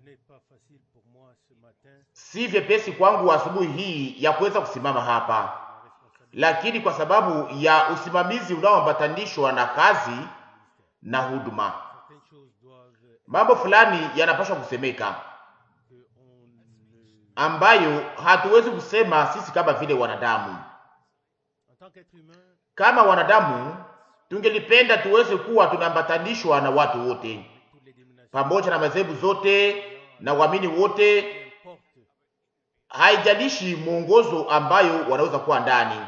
Si vyepesi kwangu asubuhi hii ya kuweza kusimama hapa, lakini kwa sababu ya usimamizi unaoambatanishwa na kazi na huduma, mambo fulani yanapaswa kusemeka ambayo hatuwezi kusema sisi kama vile wanadamu. Kama wanadamu tungelipenda tuweze kuwa tunaambatanishwa na watu wote pamoja na madhehebu zote na waamini wote, haijalishi mwongozo ambayo wanaweza kuwa ndani,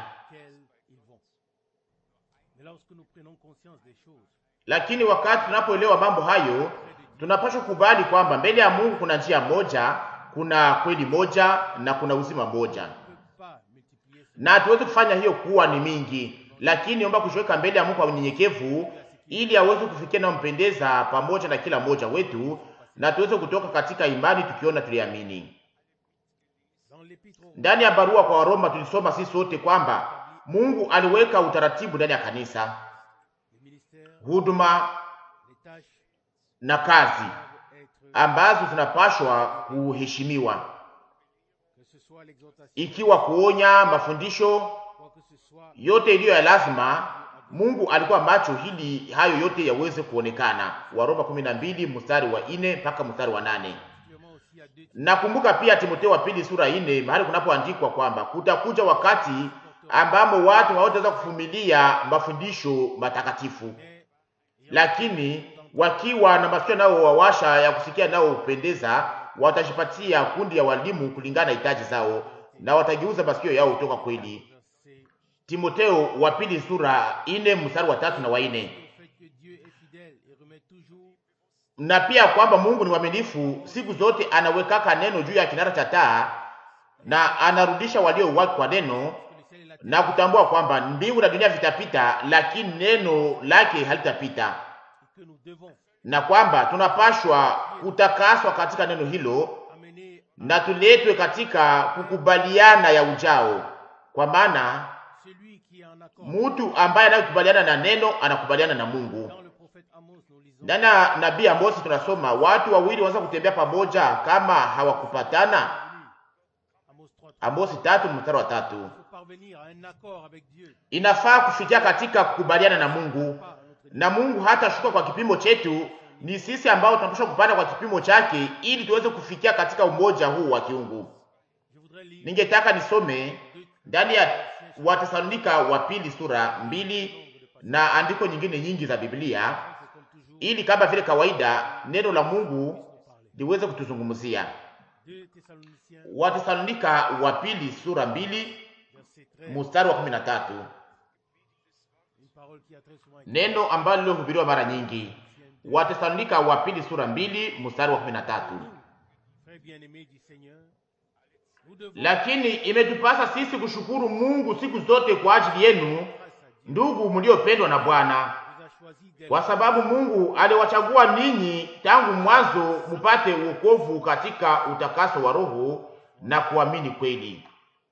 lakini wakati tunapoelewa mambo hayo, tunapaswa kubali kwamba mbele ya Mungu kuna njia moja, kuna kweli moja na kuna uzima moja, na hatuwezi kufanya hiyo kuwa ni mingi, lakini omba kushoweka mbele ya Mungu kwa unyenyekevu ili aweze kufikia na mpendeza pamoja na kila mmoja wetu, na tuweze kutoka katika imani tukiona tuliamini. Ndani ya barua kwa Waroma tulisoma sisi sote kwamba Mungu aliweka utaratibu ndani ya kanisa, huduma na kazi ambazo zinapashwa kuheshimiwa, ikiwa kuonya, mafundisho yote iliyo ya lazima. Mungu alikuwa macho ili hayo yote yaweze kuonekana. Waroma 12 mstari wa 4 mpaka mstari wa 8. Nakumbuka pia Timotheo wa pili sura 4 mahali kunapoandikwa kwamba kutakuja wakati ambamo watu hawataweza kuvumilia mafundisho matakatifu, lakini wakiwa na masikio nao wawasha ya kusikia nao upendeza, watajipatia kundi ya walimu kulingana na hitaji zao, na watageuza masikio yao kutoka kweli. Timotheo wa pili sura ine mstari wa tatu na wa ine. Na pia kwamba Mungu ni mwaminifu siku zote, anawekaka neno juu ya kinara cha taa na anarudisha walio wake kwa neno, na kutambua kwamba mbingu na dunia vitapita, lakini neno lake halitapita, na kwamba tunapashwa kutakaswa katika neno hilo na tuletwe katika kukubaliana ya ujao, kwa maana mtu ambaye anayekubaliana na neno anakubaliana na Mungu. Ndani ya nabii Amosi tunasoma watu wawili wanaweza kutembea pamoja kama hawakupatana. Amosi tatu mstari wa tatu. Inafaa kufikia katika kukubaliana na Mungu, na Mungu hatashuka kwa kipimo chetu. Ni sisi ambao tunapaswa kupanda kwa kipimo chake, ili tuweze kufikia katika umoja huu wa kiungu. Ningetaka nisome ndani ya Watesalonika wa pili sura mbili na andiko nyingine nyingi za Biblia ili kama vile kawaida neno la Mungu liweze kutuzungumzia. Watesalonika wa pili sura mbili mstari wa kumi na tatu, neno ambalo lilohubiriwa mara nyingi. Watesalonika wa pili sura mbili mstari wa kumi na tatu. Lakini imetupasa sisi kushukuru Mungu siku zote kwa ajili yenu, ndugu mliopendwa na Bwana, kwa sababu Mungu aliwachagua ninyi tangu mwanzo mupate wokovu katika utakaso wa roho na kuamini kweli.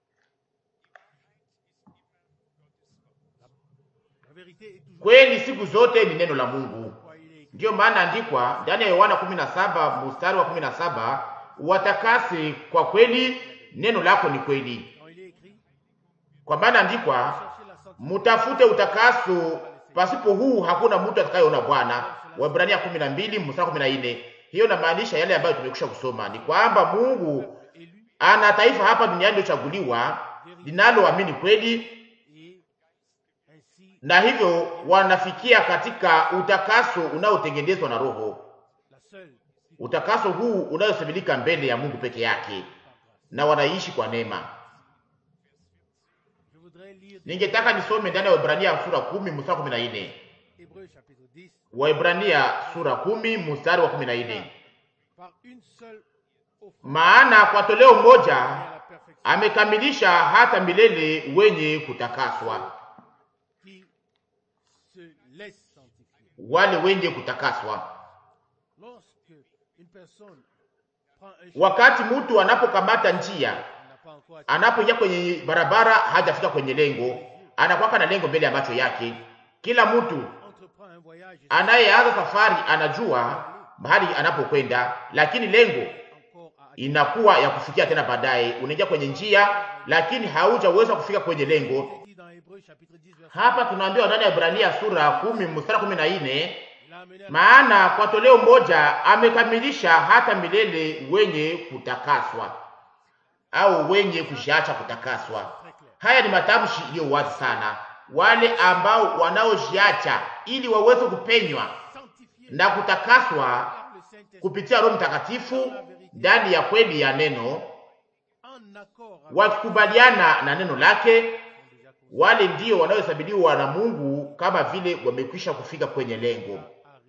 Kweli siku zote ni neno la Mungu. Ndiyo maana andikwa ndani ya Yohana 17 mstari wa 17, watakase kwa kweli neno lako ni kweli. Kwa maana andikwa, mutafute utakaso, pasipo huu hakuna mtu atakayeona Bwana. Waebrania 12 mstari 14. Hiyo inamaanisha yale ambayo tumekwisha kusoma, ni kwamba Mungu ana taifa hapa duniani lilochaguliwa linaloamini kweli, na hivyo wanafikia katika utakaso unaotengenezwa na Roho. Utakaso huu unayosemilika mbele ya Mungu peke yake na wanaishi kwa neema. Ningetaka nisome ndani ya Waebrania sura kumi mstari kumi na nne. Waebrania sura kumi mstari wa kumi na nne. Maana kwa toleo moja amekamilisha hata milele wenye kutakaswa, wale wenye kutakaswa. Wakati mtu anapokamata njia, anapoingia kwenye barabara, hajafika kwenye lengo, anakwaka na lengo mbele ya macho yake. Kila mtu anayeanza safari anajua mahali anapokwenda, lakini lengo inakuwa ya kufikia tena baadaye. Unaingia kwenye njia, lakini haujaweza kufika kwenye lengo. Hapa tunaambiwa ndani ya Ibrania sura kumi mstari kumi na nne maana kwa toleo moja amekamilisha hata milele wenye kutakaswa au wenye kushiacha kutakaswa. Haya ni matamshi iliyo wazi sana, wale ambao wanaoshiacha ili waweze kupenywa na kutakaswa kupitia Roho Mtakatifu ndani ya kweli ya neno, wakikubaliana na neno lake, wale ndio wanaohesabiwa na Mungu kama vile wamekwisha kufika kwenye lengo.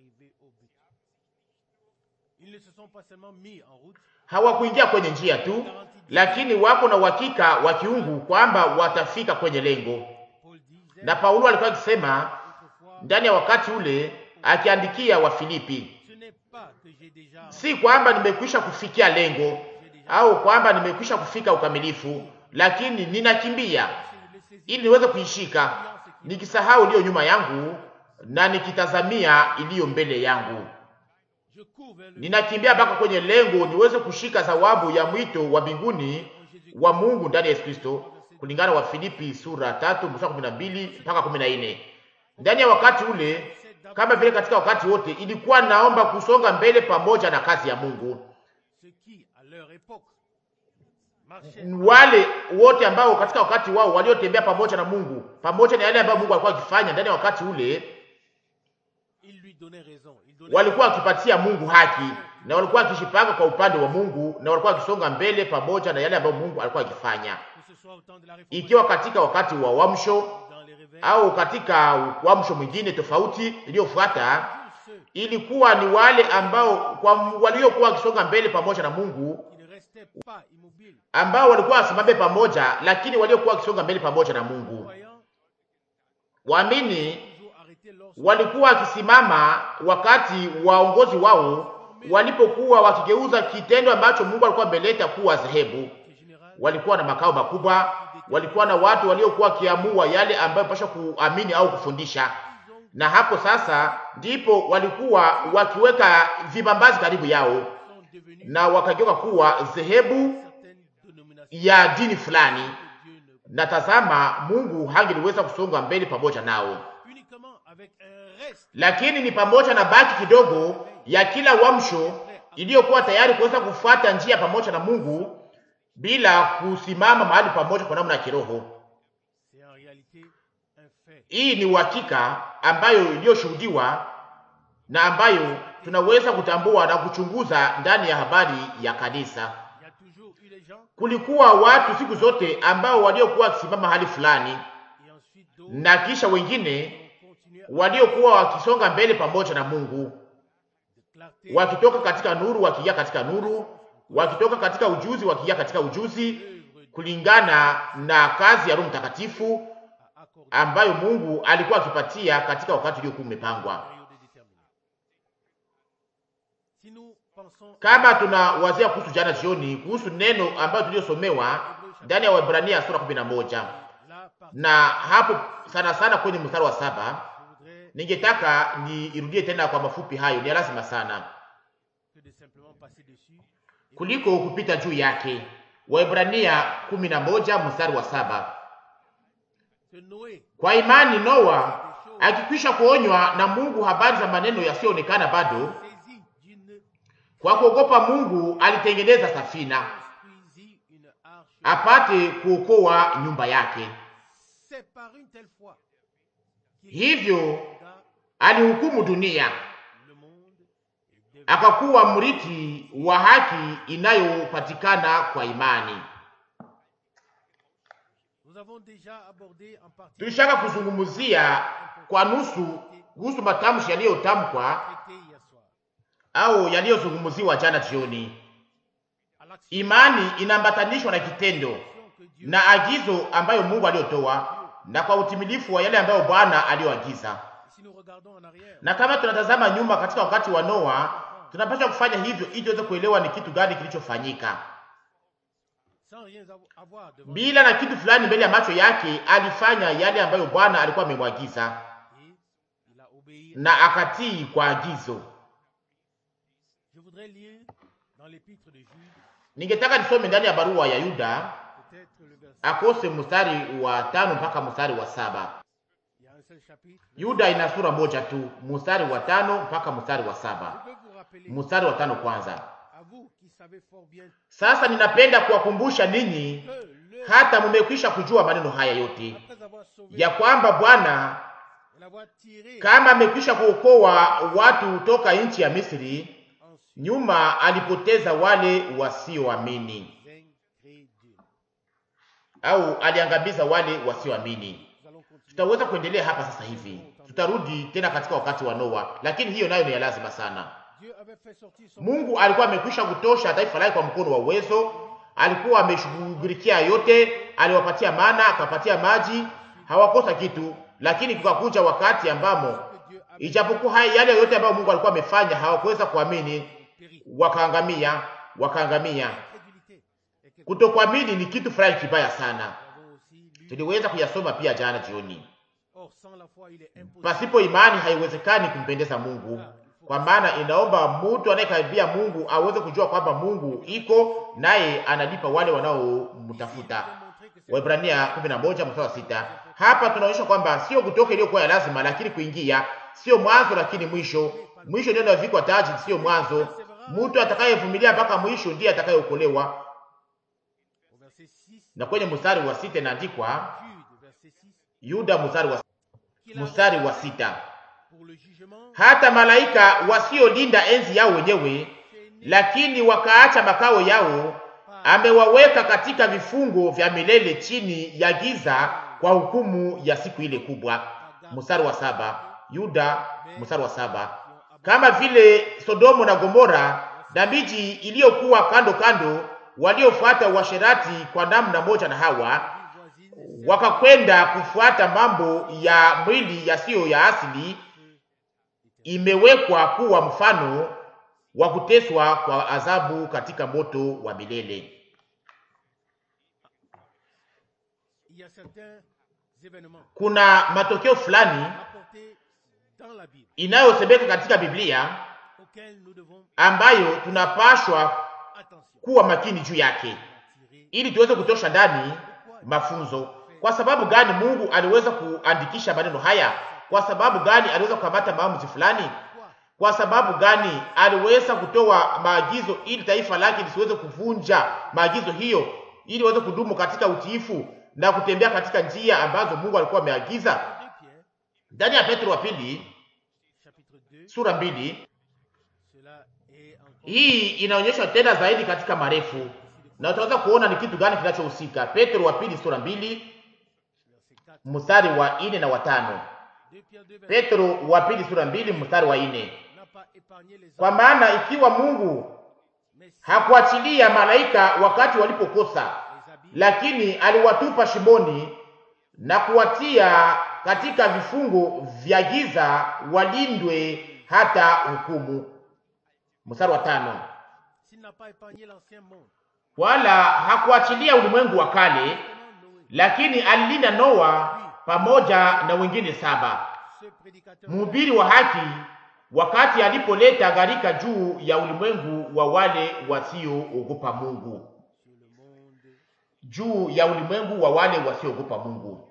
Hawakuingia kwenye njia tu, lakini wako na uhakika wa kiungu kwamba watafika kwenye lengo. Na Paulo alikuwa akisema ndani ya wakati ule akiandikia Wafilipi, si kwamba nimekwisha kufikia lengo au kwamba nimekwisha kufika ukamilifu, lakini ninakimbia ili niweze kuishika, nikisahau iliyo nyuma yangu na nikitazamia iliyo mbele yangu. Ninakimbia mpaka kwenye lengo niweze kushika thawabu ya mwito wa mbinguni wa Mungu ndani ya Yesu Kristo, kulingana wa Filipi sura tatu mstari kumi na mbili mpaka kumi na nne. Ndani ya wakati ule, kama vile katika wakati wote, ilikuwa naomba kusonga mbele pamoja na kazi ya Mungu. Wale wote ambao katika wakati wao waliotembea pamoja na Mungu, pamoja na yale ambayo Mungu alikuwa akifanya ndani ya wakati ule walikuwa wakipatia Mungu haki na walikuwa wakishipanga kwa upande wa Mungu na walikuwa wakisonga mbele pamoja na yale ambayo Mungu alikuwa akifanya, ikiwa katika wakati wa uamsho au katika uamsho mwingine tofauti iliyofuata. Ilikuwa ni wale ambao kwa waliokuwa wakisonga mbele pamoja na Mungu ambao walikuwa wasimame pamoja, lakini waliokuwa wakisonga mbele pamoja na Mungu, waamini walikuwa wakisimama wakati waongozi wao walipokuwa wakigeuza kitendo ambacho Mungu alikuwa ameleta kuwa dhehebu. Walikuwa na makao makubwa, walikuwa na watu waliokuwa wakiamua yale ambayo pasha kuamini au kufundisha, na hapo sasa ndipo walikuwa wakiweka vibambazi karibu yao na wakageuka kuwa dhehebu ya dini fulani, na tazama, Mungu hangeliweza kusonga mbele pamoja nao lakini ni pamoja na baki kidogo ya kila uamsho iliyokuwa tayari kuweza kufuata njia pamoja na Mungu bila kusimama mahali pamoja kwa namna ya kiroho. Hii ni uhakika ambayo iliyoshuhudiwa na ambayo tunaweza kutambua na kuchunguza ndani ya habari ya kanisa. Kulikuwa watu siku zote ambao waliokuwa wakisimama mahali fulani na kisha wengine waliokuwa wakisonga mbele pamoja na Mungu, wakitoka katika nuru wakiingia katika nuru, wakitoka katika ujuzi wakiingia katika ujuzi, kulingana na kazi ya Roho Mtakatifu ambayo Mungu alikuwa akipatia katika wakati uliokuwa umepangwa. Kama tunawazia kuhusu jana jioni, kuhusu neno ambayo tuliyosomewa ndani ya Waebrania sura kumi na moja na hapo sana sana kwenye mstari wa saba ningetaka niirudie tena kwa mafupi. Hayo ni lazima sana kuliko kupita juu yake. Waebrania kumi na moja mstari wa saba kwa imani Noa akikwisha kuonywa na Mungu habari za maneno yasiyoonekana bado, kwa kuogopa Mungu alitengeneza safina apate kuokoa nyumba yake. Hivyo alihukumu dunia, akakuwa mrithi wa haki inayopatikana kwa imani. Tulishaka kuzungumzia kwa nusu kuhusu matamshi yaliyotamkwa au yaliyozungumziwa jana jioni. Imani inaambatanishwa na kitendo na agizo ambayo Mungu aliyotoa na kwa utimilifu wa yale ambayo Bwana aliyoagiza. Na kama tunatazama nyuma katika wakati wa Noa, tunapaswa kufanya hivyo ili tuweze kuelewa ni kitu gani kilichofanyika. Bila na kitu fulani mbele ya macho yake, alifanya yale ambayo Bwana alikuwa amemwagiza na akatii kwa agizo. Je voudrais lire dans l'épître de Jude, Ningetaka nisome ndani ya barua ya Yuda peut-être le verset. akose mstari wa tano mpaka mstari wa saba. Il y a un seul chapitre. Yuda ina sura moja tu, mstari wa tano mpaka mstari wa Je saba. veux vous rappeler, Mstari wa tano kwanza. à vous qui savez fort bien Sasa ninapenda kuwakumbusha ninyi, que le, hata mumekwisha kujua maneno haya yote, après avoir sauvé ya kwamba Bwana et l'avoir tiré kama amekwisha kuokoa watu toka nchi ya Misri, ensuite nyuma alipoteza wale wasioamini, incrédule. au aliangamiza wale wasioamini. Nous allons continuer. Tutaweza kuendelea hapa sasa hivi, tutarudi tena katika wakati wa Noa, lakini hiyo nayo ni ya lazima sana. Dieu avait fait sortir son Mungu alikuwa amekwisha kutosha taifa lake kwa mkono wa uwezo, alikuwa ameshughulikia yote, aliwapatia mana, akapatia maji, hawakosa kitu. Lakini kukakuja wakati ambamo que Dieu a ijapokuwa haya yale yote ambayo Mungu alikuwa amefanya hawakuweza kuamini, péri. wakaangamia, wakaangamia. Incrédulité. Et que Kutokuamini ni kitu fulani kibaya sana. nous avons aussi lu. Tuliweza kuyasoma pia jana jioni. Or, sans la foi, il est impossible. Pasipo imani haiwezekani kumpendeza Mungu, kwa maana inaomba mtu anayekaribia Mungu aweze kujua kwamba Mungu iko naye analipa wale wanaomtafuta. Waebrania 11 mstari wa sita. Hapa tunaonyesha kwamba sio kutoka iliyokuwa ya lazima, lakini kuingia, sio mwanzo lakini mwisho. Mwisho ndio unavikwa taji, sio mwanzo. Mtu atakayevumilia mpaka mwisho ndiye atakayeokolewa. Au verset 6, Na kwenye mstari wa sita inaandikwa Jude, verset 6, Yuda mstari wa qu'il a mstari wa sita. pour le jugement hata malaika wasiolinda enzi yao wenyewe, lakini wakaacha makao yao, amewaweka katika vifungo vya milele chini ya giza kwa hukumu ya siku ile kubwa. Mstari wa saba, Yuda mstari wa saba. Kama vile Sodomo na Gomora na miji iliyokuwa kando kando, waliofuata uasherati kwa namna moja na Hawa, voisine wakakwenda kufuata mambo ya mwili yasiyo ya asili, imewekwa kuwa mfano wa kuteswa kwa adhabu katika moto wa milele. il y a certains événements Kuna matokeo fulani rapportés dans la Bible inayosemeka katika Biblia auxquels nous devons ambayo tunapashwa attention kuwa makini juu yake tirer. ili tuweze kutosha ndani mafunzo. Kwa sababu gani Mungu aliweza kuandikisha maneno haya? Kwa sababu gani aliweza kukamata maamuzi fulani? Pourquoi Kwa sababu gani aliweza kutoa maagizo ili taifa lake lisiweze kuvunja maagizo hiyo, ili waweze kudumu katika utiifu na kutembea katika njia ambazo Mungu alikuwa ameagiza? 2 Pierre, Ndani ya Petro wa pili chapitre 2, sura mbili, cela est encore hii inaonyeshwa tena zaidi katika marefu, na utaweza kuona ni kitu gani kinachohusika. Petro wa pili sura mbili verset 4. mstari wa ine na watano. 2 Pierre 2, verset Petro wa pili sura mbili mstari wa ine. n'a pas épargné les Kwa hommes, maana ikiwa Mungu mais si hakuachilia malaika wakati walipokosa, les habits lakini aliwatupa shimoni na kuwatia katika vifungo vya giza walindwe hata hukumu. Mstari wa tano. s'il n'a pas épargné l'ancien monde, Wala hakuachilia ulimwengu wa kale, comment Noé, lakini alilinda Noa pamoja na wengine saba, ce prédicateur mhubiri wa haki, wakati alipoleta gharika juu ya ulimwengu wa wale wasioogopa Mungu, sur le monde. juu ya ulimwengu wa wale wasioogopa Mungu.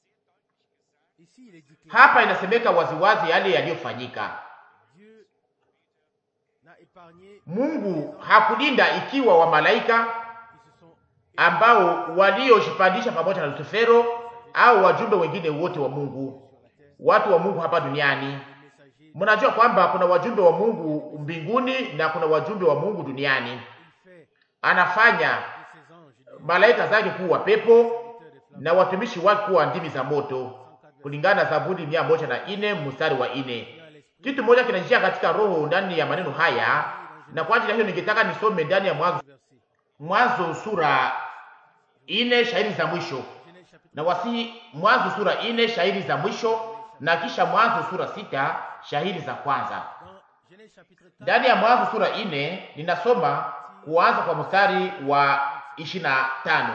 Ici, il est dit clair, Hapa inasemeka waziwazi yale yaliyofanyika. Dieu n'a épargné Mungu hakulinda ikiwa wa malaika qui se sont ambao waliojipandisha pamoja na Lusifero au wajumbe wengine wote wa Mungu, sur la terre, watu wa Mungu hapa duniani. les messagers. Mnajua kwamba kuna wajumbe wa Mungu mbinguni na kuna wajumbe wa Mungu duniani. Il fait Anafanya de ses anges des malaika zake kuwa pepo serviteurs des flammes. na watumishi wake kuwa ndimi za moto, kulingana na Zaburi mia moja na ine mstari wa ine. Il a l'esprit Kitu moja kinajia katika roho ndani ya maneno haya, na kwa ajili ya hiyo ningetaka nisome ndani ya Mwanzo, verset. Mwanzo sura ine shairi za mwisho Genèse chapitre na wasi Mwanzo sura ine shairi za mwisho na kisha Mwanzo sura sita shairi za kwanza. dans Genèse chapitre 4, Ndani ya Mwanzo sura ine ninasoma kuanza kwa mstari wa ishirini na tano.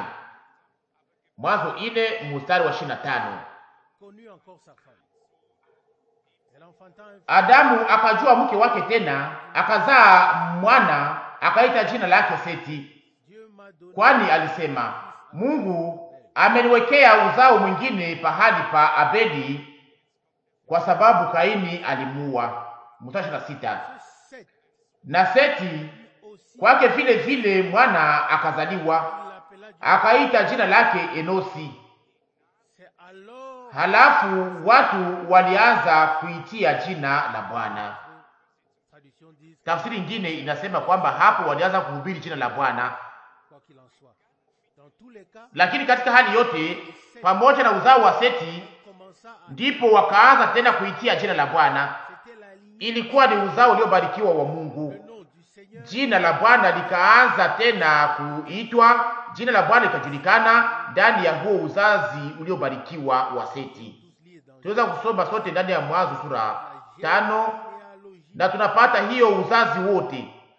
Mwanzo ine mstari wa ishirini na tano. connu encore sa femme. C'est l'enfantin Adamu akajua mke wake tena, akazaa mwana, akaita jina lake Seti, Dieu m'a donné kwani alisema, Mungu ameniwekea uzao mwingine pahali pa Abeli, kwa sababu Kaini alimuua. Mstari ishirini na sita. ce Seth Na Seti aussi kwake vile vile mwana akazaliwa, il l'appela Dieu. akaita jina lake Enosi. C'est alors Halafu watu walianza kuitia jina la Bwana. traduction dit Tafsiri nyingine inasema kwamba hapo walianza kuhubiri jina la Bwana. quoi qu'il en soit. Dans tous les cas, Lakini katika hali yote, pamoja na uzao wa Seti, on commença à ndipo wakaanza tena kuitia jina la Bwana. c'était la ligne Ilikuwa ni uzao uliobarikiwa wa Mungu. le nom du Seigneur Jina la Bwana likaanza tena kuitwa, jina la Bwana likajulikana ndani ya huo uzazi uliobarikiwa wa Seti. tous liés dans Tunaweza kusoma sote ndani ya Mwanzo sura tano généalogie. na tunapata hiyo uzazi wote,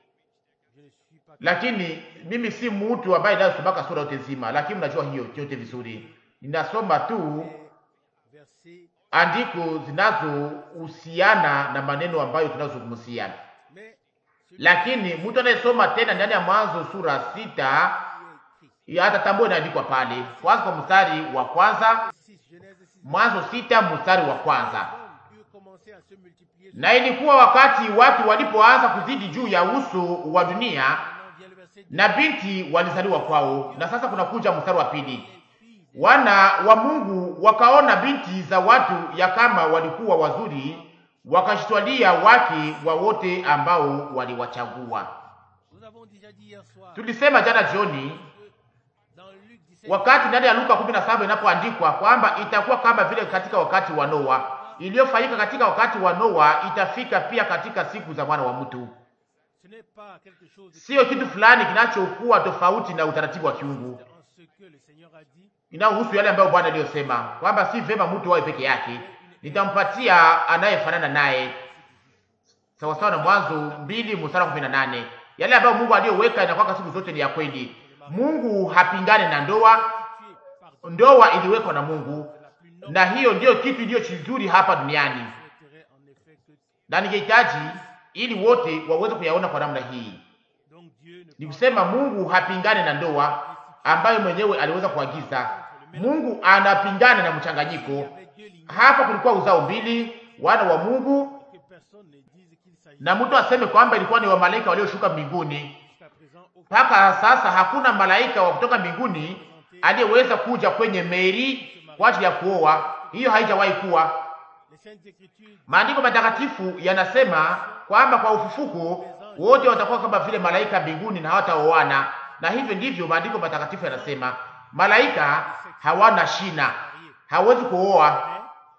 Je ne suis pas lakini mimi si mtu ambaye inayosomaka sura yote nzima, lakini mnajua hiyo yote vizuri. Ninasoma tu versé, andiko zinazohusiana na maneno ambayo tunazozungumzia, mais celui lakini mtu anayesoma tena ndani ya Mwanzo sura sita qui est écrit. atatambua inaandikwa pale kwanza, kwa mstari wa kwanza. 6, Genèse 6. Mwanzo sita mstari wa kwanza. hommes eurent commencé à se multiplier. Na ilikuwa wakati watu walipoanza kuzidi juu ya uso wa dunia, Maintenant vient le verset 2. na binti walizaliwa kwao. Na sasa kunakuja mstari wa pili. Les filles des Wana wa Mungu wakaona binti za watu ya kama walikuwa wazuri, wakajitwalia wake wa wote ambao waliwachagua. Nous avons déjà dit hier soir, Tulisema jana jioni, dans Luc 17, wakati ndani ya Luka 17 inapoandikwa kwamba itakuwa kama vile katika wakati wa Noa, iliyofanyika katika wakati wa Noa itafika pia katika siku za mwana wa mtu. ce n'est pas quelque chose de Sio kitu fulani kinachokuwa tofauti na utaratibu wa kiungu, en ce que le Seigneur a dit. inayohusu yale ambayo Bwana aliyosema kwamba si vema mtu wawe peke yake, nitampatia anayefanana naye, sawasawa na Mwanzo mbili mstari wa kumi na nane. Yale ambayo Mungu aliyoweka inakuwa siku zote ni ya kweli. Mungu hapingane na ndoa, Tué par ndoa iliwekwa na Mungu, la plus noble na hiyo ndiyo kitu iliyo kizuri hapa duniani, souhaiterait en effet que na ningehitaji ili wote waweze kuyaona kwa namna hii. donc Dieu ne Ni pense kusema Mungu hapingane na ndoa ambayo mwenyewe aliweza kuagiza. Mungu anapingana na mchanganyiko. avec Dieu l'ignorant Hapa kulikuwa uzao mbili, wana wa Mungu, que personne ne dise qu'il s'agit na mtu aseme kwamba ilikuwa ni wamalaika walioshuka mbinguni. jusqu'à présent aucun Mpaka sasa hakuna malaika wa kutoka mbinguni aliyeweza kuja kwenye Meri kwa ajili ya kuoa. Hiyo haijawahi kuwa. les saintes écritures Maandiko matakatifu yanasema kwamba kwa ufufuko wote watakuwa kama vile malaika mbinguni na hawataoana, na hivyo ndivyo maandiko matakatifu yanasema. Malaika hawana shina, hawezi kuoa,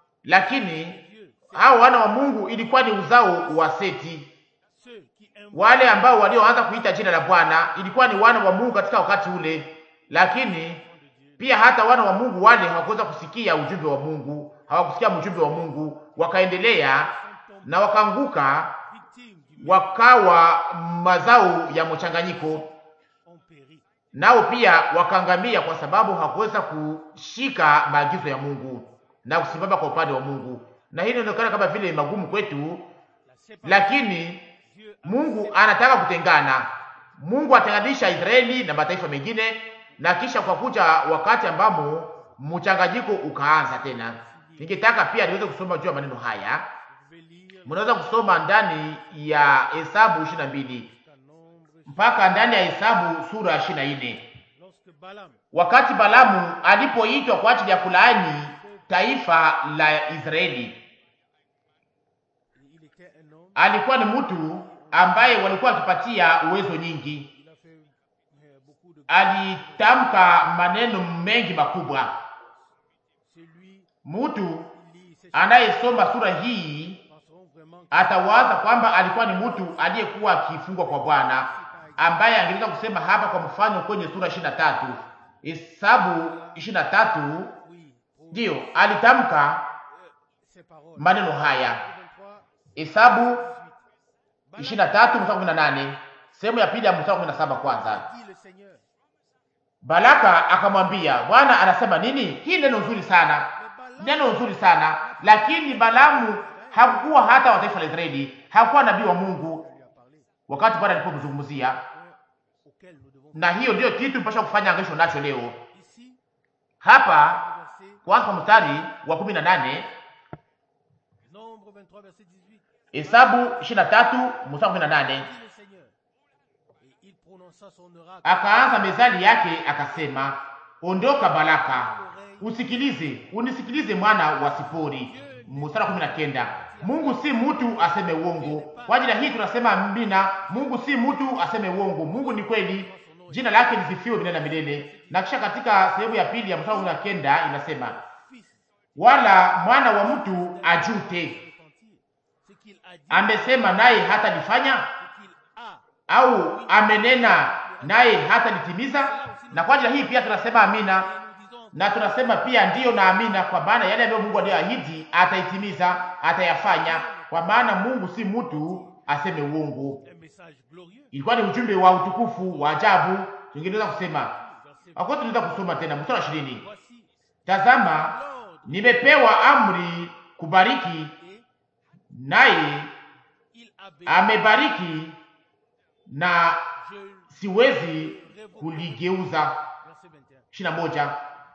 lakini hao wana wa Mungu ilikuwa ni uzao wa Seti. ceux qui invoquent Wale ambao walioanza kuita jina la Bwana ilikuwa ni wana wa Mungu katika wakati ule, lakini pia hata wana wa Mungu wale hawakuweza kusikia ujumbe wa Mungu, hawakusikia ujumbe wa Mungu, wakaendelea na wakaanguka, victimes du wakawa mazao ya mchanganyiko, ont péri. nao pia wakaangamia kwa sababu hawakuweza kushika maagizo ya Mungu na kusimama kwa upande wa Mungu. Na hili inaonekana kama vile magumu kwetu, La séparation, lakini Dieu a Mungu anataka kutengana. Mungu atenganisha Israeli na mataifa mengine, na kisha kwa kuja wakati ambamo mchanganyiko ukaanza tena. Ningetaka pia niweze kusoma juu ya maneno haya. vous pouvez lire Mnaweza kusoma ndani ya Hesabu 22 jusqu'à nombre mpaka ndani ya Hesabu sura ya 24. lorsque Balaam Wakati Balamu alipoitwa kwa ajili ya kulaani taifa la Israeli, il était un homme alikuwa ni mtu ambaye walikuwa wakipatia uwezo nyingi. il a fait euh, beaucoup de alitamka maneno mengi makubwa. celui Mtu qui lit ces anayesoma sura hii penseront vraiment que atawaza kwamba alikuwa ni mtu aliyekuwa akifungwa kwa Bwana, ambaye angeweza kusema hapa kwa mfano kwenye sura ishirini na tatu Hesabu ishirini na tatu oui pour ndiyo alitamka ces paroles maneno haya. 23 Hesabu ishirini na tatu mstari kumi na nane sehemu ya pili ya mstari kumi na saba kwanza. dit le Seigneur Baraka akamwambia, Bwana anasema nini? Hii neno nzuri sana, neno nzuri sana, lakini Balamu hakukuwa hata wa taifa la Israeli, hakukuwa nabii wa Mungu lui a parlé, wakati Bwana alipomzungumzia, point auquel nous devons na hiyo ndiyo kitu mpasha kufanya angesho nacho leo ici, hapa. verset, Kwanza kwa mstari wa kumi na nane Nombre 23, verset 18. Hesabu 23 mstari wa kumi na nane Dit le Seigneur. Et il prononça son oracle. akaanza mezali yake akasema, ondoka Baraka, usikilize, unisikilize mwana wa Sipori. Mstari wa kumi na kenda Mungu si mtu aseme uongo. Kwa ajili ya hii tunasema amina. Mungu si mtu aseme uongo. Mungu ni kweli, jina lake lisifiwe milele na milele. Na kisha katika sehemu ya pili ya mstari wa kumi na kenda inasema, Fils wala mwana wa mtu ajute, repentir. Ce qu'il a dit, amesema naye hata lifanya ce qu'il a. au amenena naye hata litimiza. Na kwa ajili ya hii pia tunasema amina, Et nous disons na tunasema pia ndiyo na amina, kwa maana yale ambayo Mungu aliyoahidi ataitimiza, atayafanya, kwa maana Mungu si mtu aseme uongo. un message glorieux. Ilikuwa ni ujumbe wa utukufu wa ajabu. Tungeweza kusema Verset akwa, tunaweza kusoma tena mstari wa ishirini Voici tazama, l'ordre nimepewa amri kubariki, et naye il a béni. amebariki na Je siwezi kuligeuza. verset 21. ishirini na moja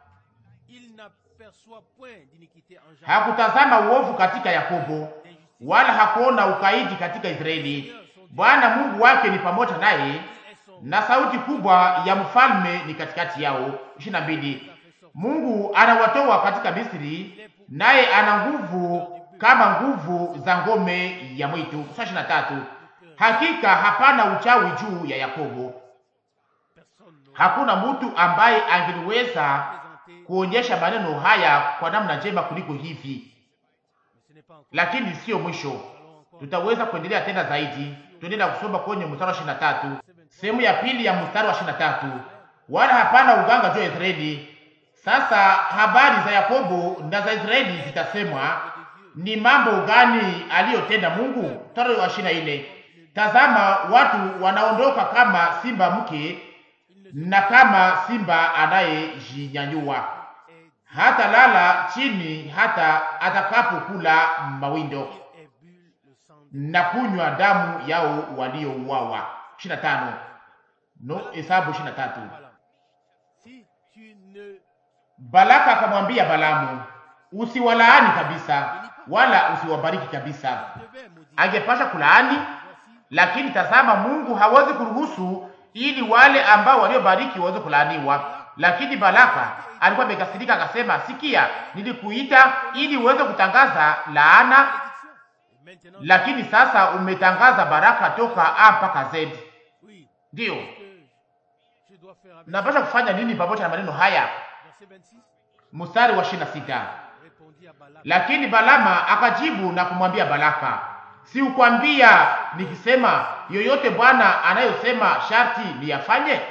Il n'aperçoit point d'iniquité en Jacob. hakutazama uovu katika Yakobo, d'injustice. wala hakuona ukaidi katika Israeli. Bwana Mungu wake ni pamoja naye, Il est son na sauti kubwa ya mfalme ni katikati yao. ishirini na mbili Mungu anawatoa katika Misri, naye ana nguvu kama nguvu za ngome ya mwitu. ishirini na tatu hakika hapana uchawi juu ya Yakobo, personne n'aura hakuna mtu ambaye angeliweza présenté, kuonyesha maneno haya kwa namna njema kuliko hivi, mais ce n'est pas encore. lakini siyo mwisho. Nous allons encore Tutaweza kuendelea tena zaidi. Tuendelea kusoma kwenye mstari wa ishirini na tatu sehemu ya pili ya mstari wa ishirini na tatu wala hapana uganga juu ya Israeli. Sasa habari za Yakobo na za Israeli zitasemwa, ni mambo gani aliyotenda Mungu? Mstari wa ishirini na nne tazama watu wanaondoka kama simba mke na kama simba anayejinyanyua est hata lala chini hata atakapokula mawindo et bu le sang de na kunywa damu yao waliouawa. 25 no Hesabu 23. Balaam. Si tu ne Balaka akamwambia Balamu, usiwalaani kabisa wala usiwabariki kabisa. devais maudire, Angepasha kulaani, voici, lakini tazama, Mungu hawezi kuruhusu ili wale ambao waliobariki waweze kulaaniwa. Lakini Balaka alikuwa amekasirika, akasema, sikia, nilikuita ili uweze kutangaza laana, bénédiction. Et maintenant, lakini sasa umetangaza baraka toka A mpaka Z. oui, Ndiyo, que je dois faire avec napasha kufanya nini pamoja na maneno haya? verset 26 Mstari wa 26. répondit à Balaam Lakini Balama akajibu na kumwambia Balaka, si ukwambia nikisema yoyote Bwana anayosema sharti niyafanye? c'est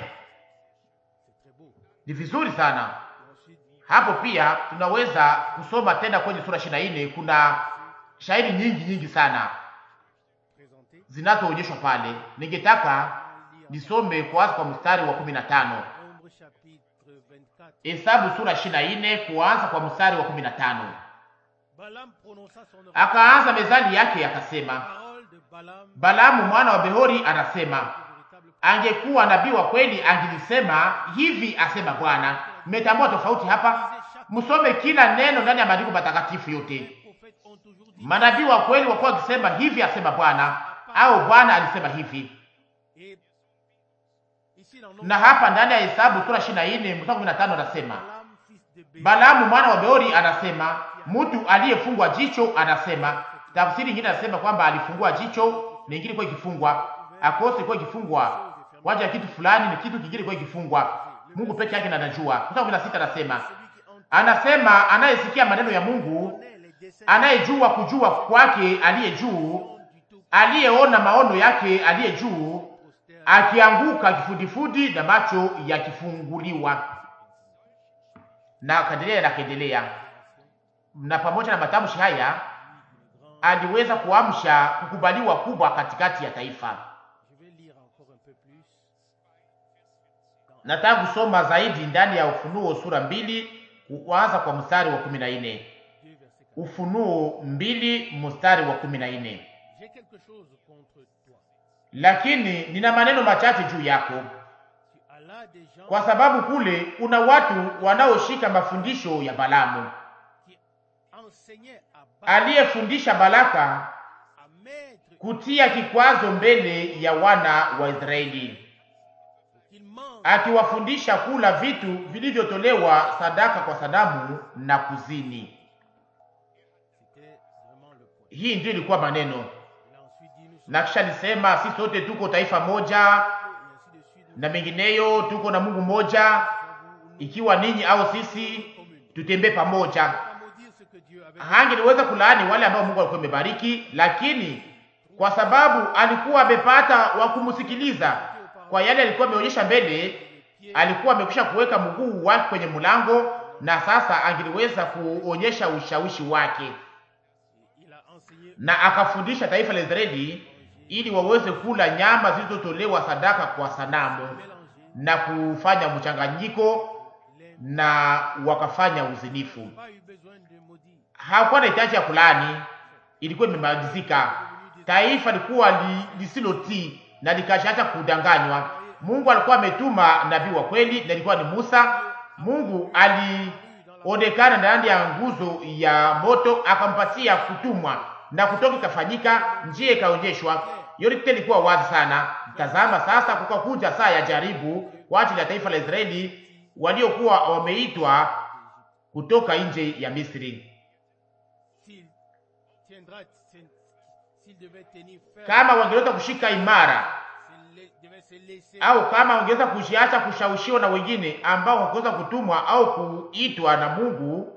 très beau Ni vizuri sana. et ensuite Hapo pia tunaweza kusoma tena kwenye sura 24. Kuna shairi nyingi nyingi sana présenté zinazoonyeshwa pale. Ningetaka nisome kwanza kwa mstari wa 15. Nombre chapitre 24 Hesabu sura 24 kuanza kwa mstari wa 15. Balaam prononça son oracle Akaanza mezali yake akasema, parole de Balaam Balamu mwana wa Behori anasema, le véritable angekuwa nabii wa kweli angelisema hivi, asema Bwana. Mmetambua tofauti hapa? Msome kila neno ndani ya maandiko matakatifu yote. prophètes ont toujours dit Manabii wa kweli wakuwa wakisema hivi, asema Bwana, au Bwana alisema hivi. et ici dans Nombre Na hapa ndani ya Hesabu sura 24 mstari 15 anasema, Balaam fils de Béor Balamu mwana wa Beori anasema, mtu aliyefungwa jicho anasema. Tafsiri nyingine anasema kwamba alifungua jicho, nyingine ilikuwa ikifungwa, akose ilikuwa ikifungwa kwa ajili ya kitu fulani, ni kitu kingine ilikuwa ikifungwa. Mungu peke yake ndiye anajua. Mstari 16 anasema, celui qui entend anasema anayesikia maneno ya Mungu, les desseins anayejua kujua kwake aliye juu, du tout aliyeona maono yake aliye juu, postère akianguka kifudifudi na macho yakifunguliwa. Na kaendelea na kaendelea, na pamoja na matamshi haya aliweza kuamsha kukubaliwa kubwa katikati ya taifa. Je vais lire encore un peu plus Nataka kusoma zaidi ndani ya Ufunuo sura mbili kuanza kwa mstari wa kumi na nne 2 verset Ufunuo mbili mstari wa kumi na nne. J'ai quelque chose contre toi. Lakini nina maneno machache juu yako, Tu as là des gens kwa sababu kule kuna watu wanaoshika mafundisho ya Balamu qui enseignaient à Balaam aliyefundisha Balaka à mettre kutia kikwazo mbele ya wana wa Israeli, qu'il mange akiwafundisha kula vitu vilivyotolewa sadaka kwa sanamu na kuzini. C'était vraiment le point. Hii ndiyo ilikuwa maneno, Il a ensuite dit nous sommes na kisha alisema si sote tuko taifa moja et ainsi de suite. Nous na mengineyo, tuko na Mungu mmoja, savons où nous ikiwa ninyi au sisi tutembee pamoja. pas maudire ce que Dieu avait Hangeliweza kulaani wale ambao Mungu alikuwa amebariki, lakini kwa sababu alikuwa amepata wa kumsikiliza kwa yale alikuwa ameonyesha mbele, alikuwa amekwisha kuweka mguu wake kwenye mlango, na sasa angeliweza kuonyesha ushawishi wake, il a enseigné na akafundisha taifa la Israeli ili waweze kula nyama zilizotolewa sadaka kwa sanamu mélanger na kufanya mchanganyiko les na wakafanya uzinifu. pas eu besoin de maudire. hakuwa na hitaji ya kulani, ilikuwa imemalizika. Taifa likuwa li, lisilotii na likashaacha kudanganywa. Mungu alikuwa ametuma nabii wa kweli, na ilikuwa ni Musa. Mungu alionekana ndani ya nguzo ya moto, akampatia kutumwa, na kutoka ikafanyika, njia ikaonyeshwa. Yote ilikuwa wazi sana. Tazama sasa, kukakuja saa ya jaribu kwa ajili ya taifa la Israeli waliokuwa wameitwa kutoka nje ya Misri. S'il tiendra, s'il s'il devait tenir ferme, kama wangeweza kushika imara s'il la- devait se laisser au kama wangeweza kujiacha kushawishiwa na wengine ambao hawakuweza kutumwa au kuitwa na Mungu,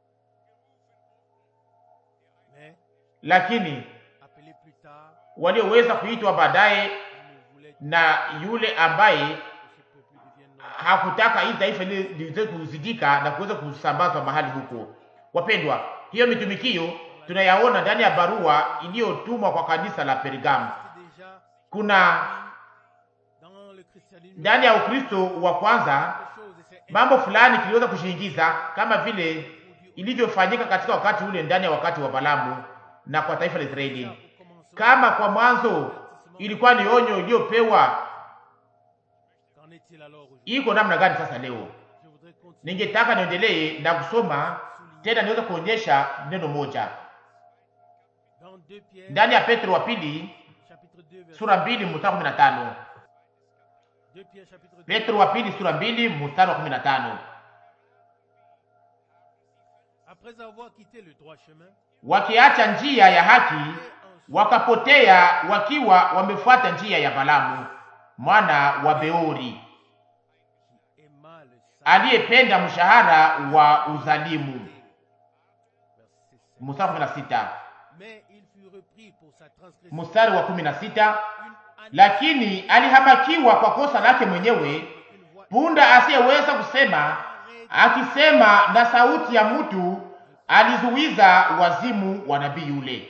mais lakini appelé plus tard, walioweza kuitwa baadaye il ne voulait na yule ambaye que ce peuple devienne notre. hakutaka hili taifa li- liweze kuzidika na kuweza kusambazwa mahali huko. Wapendwa, hiyo mitumikio tunayaona ndani ya barua iliyotumwa kwa kanisa la Pergamu. C'est déjà Kuna dans le christianisme ndani ya Ukristo wa kwanza quelque chose et c'est mambo fulani kiliweza kushiingiza kama vile ilivyofanyika katika wakati ule ndani ya wakati wa Balamu na kwa taifa la Israeli. au commencement. Kama kwa mwanzo ilikuwa ni onyo iliyopewa, Qu'en est-il alors aujourd'hui iko namna gani sasa leo? Je voudrais continuer Ningetaka niendelee na kusoma tena, niweze kuonyesha neno moja dans 2 Pierre, ndani ya Petro wa pili chapitre 2, verset sura mbili mstari wa 15. 2 Pierre, chapitre 2, Petro wa pili sura mbili mstari wa 15. après avoir quitté le droit chemin, Wakiacha njia ya haki et ensuite wakapotea wakiwa wamefuata njia ya Balamu mwana wa Beori qui aima le salut. aliyependa mshahara wa uzalimu. Verset 5. Mstari wa 16. Mais il fut repris pour sa transgression. Mstari wa 16, Une année, lakini alihamakiwa kwa kosa lake mwenyewe, une voix punda asiyeweza kusema, arrête akisema na sauti ya mtu, alizuiza wazimu wa nabii yule.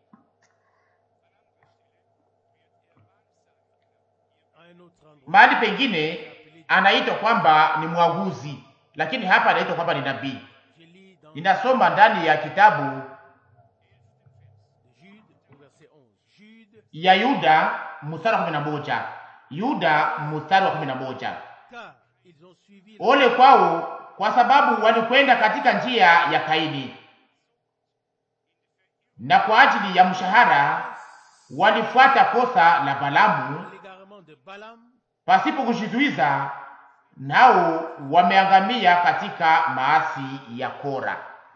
à un autre endroit. Mahali pengine anaitwa kwamba ni mwaguzi, lakini hapa anaitwa kwamba ni nabii. Je lis dans Ninasoma ndani ya kitabu Jude au verset 11. Jude, ya Yuda mstari wa 11. Yuda mstari wa 11. car ils ont suivi Ole kwao kwa sababu walikwenda katika njia ya Kaini, na kwa ajili ya mshahara walifuata kosa la Balamu l'égarement de Balaam, pasipo kujizuiza, nao wameangamia katika maasi ya Kora.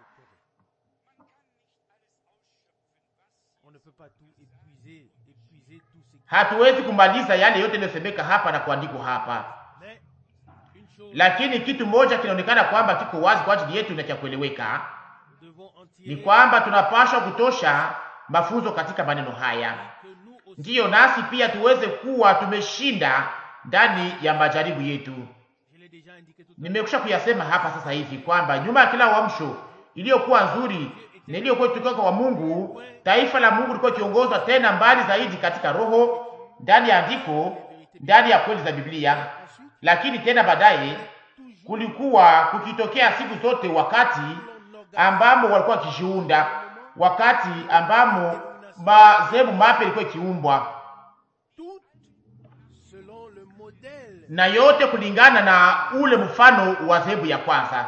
on ne peut pas tout épuiser, épuiser tout ce qui... Hatuwezi kumaliza yale yote yaliyosemeka hapa na kuandikwa hapa, Mais une chose, lakini kitu moja kinaonekana kwamba kiko wazi kwa ajili yetu na cha kueleweka nous devons en ni tirer kwamba tunapaswa kutosha mafunzo katika maneno haya, que nous aussi, ndiyo nasi pia tuweze kuwa tumeshinda ndani ya majaribu yetu. je l'ai déjà indiqué tout à l'heure, Nimekwisha kuyasema hapa sasa hivi kwamba nyuma ya kila uamsho iliyokuwa nzuri na iliyokuwa kutoka kwa Mungu, taifa la Mungu lilikuwa kiongozwa tena mbali zaidi katika roho, ndani ya andiko, ndani ya kweli za Biblia. Lakini tena baadaye kulikuwa kukitokea siku zote wakati ambamo walikuwa wakijiunda, wakati ambamo madhehebu mapya ilikuwa ikiumbwa, Tout selon le modèle na yote kulingana na ule mfano wa dhehebu ya kwanza.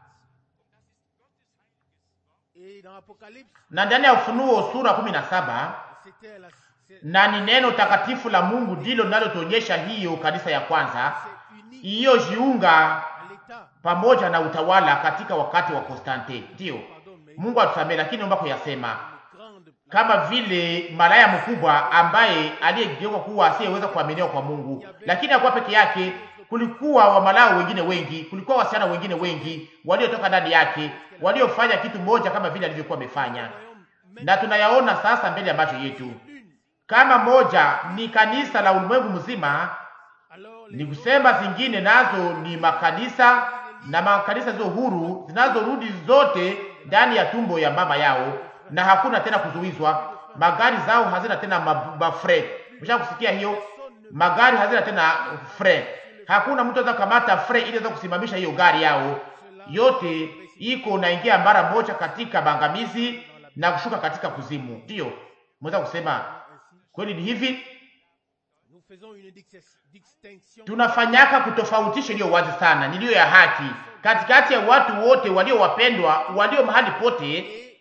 et dans l'Apocalypse, Na ndani ya Ufunuo sura kumi na saba c'était la c'est na ni neno takatifu la Mungu ndilo linalotuonyesha hiyo kanisa ya kwanza c'est unique iliyojiunga à l'état. pamoja na utawala katika wakati wa Konstante. Ndiyo, Pardon, mais Mungu atusamehe, lakini naomba kuyasema une grande kama vile malaya mkubwa ambaye aliyegeuka kuwa asiyeweza kuaminiwa kwa Mungu, lakini hakuwa peke yake. Kulikuwa wamalaya wengine wengi, kulikuwa wasichana wengine wengi waliotoka ndani yake, waliofanya kitu moja kama vile alivyokuwa amefanya, royaume na tunayaona sasa mbele ya macho yetu. l'une. Kama moja ni kanisa la ulimwengu mzima, Alors les ni kusema zingine nazo ni makanisa na makanisa zilizo huru zinazorudi zote ndani ya tumbo ya mama yao, na hakuna tena kuzuizwa. Magari zao hazina tena ma- mafre. Msha kusikia hiyo? Magari hazina tena fre. Hakuna mtu anaweza kukamata fre ili aweze kusimamisha hiyo gari yao. Yote iko naingia mara moja katika maangamizi na kushuka katika kuzimu. Ndiyo, mweza kusema ainsi, kweli ni hivi. nous faisons une dix- distinction tunafanyaka kutofautisha iliyo wazi sana niliyo ya haki katikati ya watu wote walio wapendwa walio mahali pote, et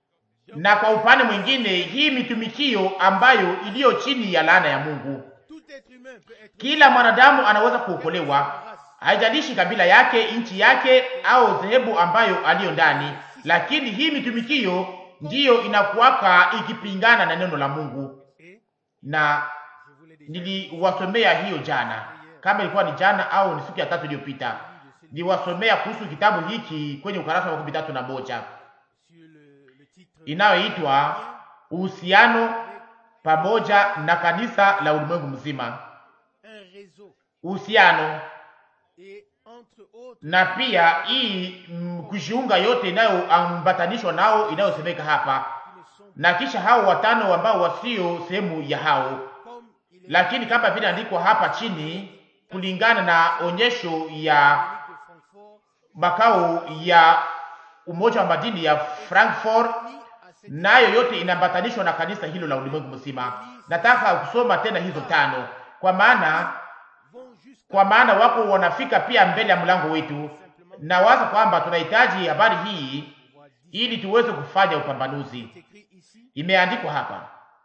na kwa upande mwingine hii mitumikio ambayo iliyo chini ya laana ya Mungu. tout être humain peut être Kila mwanadamu anaweza kuokolewa, haijalishi kabila yake, nchi yake au dhehebu ambayo aliyo ndani, lakini hii mitumikio ndiyo inakuwaka ikipingana na neno la Mungu, et na je voulais déjà niliwasomea hiyo jana, kama ilikuwa ni jana au ni siku ya tatu iliyopita. Niliwasomea kuhusu kitabu hiki kwenye ukarasa wa makumi tatu na moja sur le, le titre inayoitwa uhusiano pamoja na kanisa la ulimwengu mzima, un réseau uhusiano et entre autres na pia hii mm, kujiunga yote inayoambatanishwa nao inayosemeka hapa, qui ne sont na kisha hao watano ambao wasio sehemu ya hao, comme il est lakini kama vile andikwa hapa chini, kulingana na onyesho ya de Francfort makao ya umoja wa madini ya Frankfurt, ni à cette nayo yote inaambatanishwa na kanisa hilo la ulimwengu mzima. Nataka kusoma tena hizo tano, kwa maana vont jusqu'à kwa maana wako wanafika pia mbele ya mlango wetu, na waza kwamba tunahitaji habari hii voir dix ili tuweze kufanya upambanuzi. c'est écrit ici Imeandikwa hapa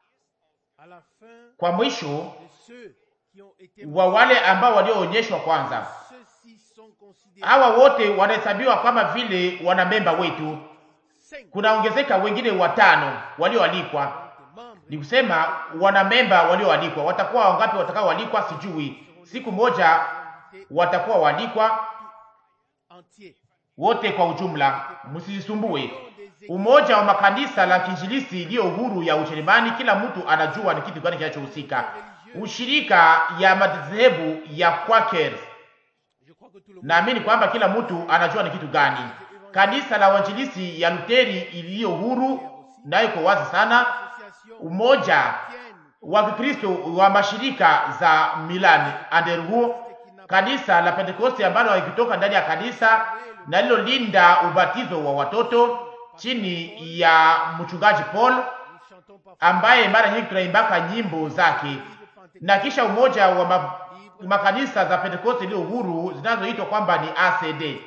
à la fin kwa mwisho de ceux qui ont été wa wale ambao walioonyeshwa kwanza. ceux-ci sont considérés Hawa wote wanahesabiwa kama vile wanamemba wetu. cinq Kunaongezeka wengine watano walioalikwa, des membres ni kusema wanamemba walioalikwa. Watakuwa wangapi watakaoalikwa sijui. Siku moja watakuwa waalikwa entiers wote kwa ujumla, msijisumbue. Umoja wa makanisa la kinjilisi iliyo huru ya Ujerumani, kila mtu anajua ni kitu gani kinachohusika. Ushirika ya madhehebu ya Quakers, je crois que tout le monde naamini kwamba kila mtu anajua ni kitu gani. Kanisa la wanjilisi ya Luteri iliyo huru nayo iko wazi sana. association Umoja tienne wa Kikristo wa mashirika za Milan Anderhuo, kanisa la Pentekoste ambalo likitoka ndani ya kanisa na lilolinda ubatizo wa watoto chini ya mchungaji Paul nous chantons parfois ambaye mara nyingi tunaimbaka nyimbo zake, na kisha umoja wa ma, makanisa za Pentekoste iliyo huru zinazoitwa kwamba ni ACD,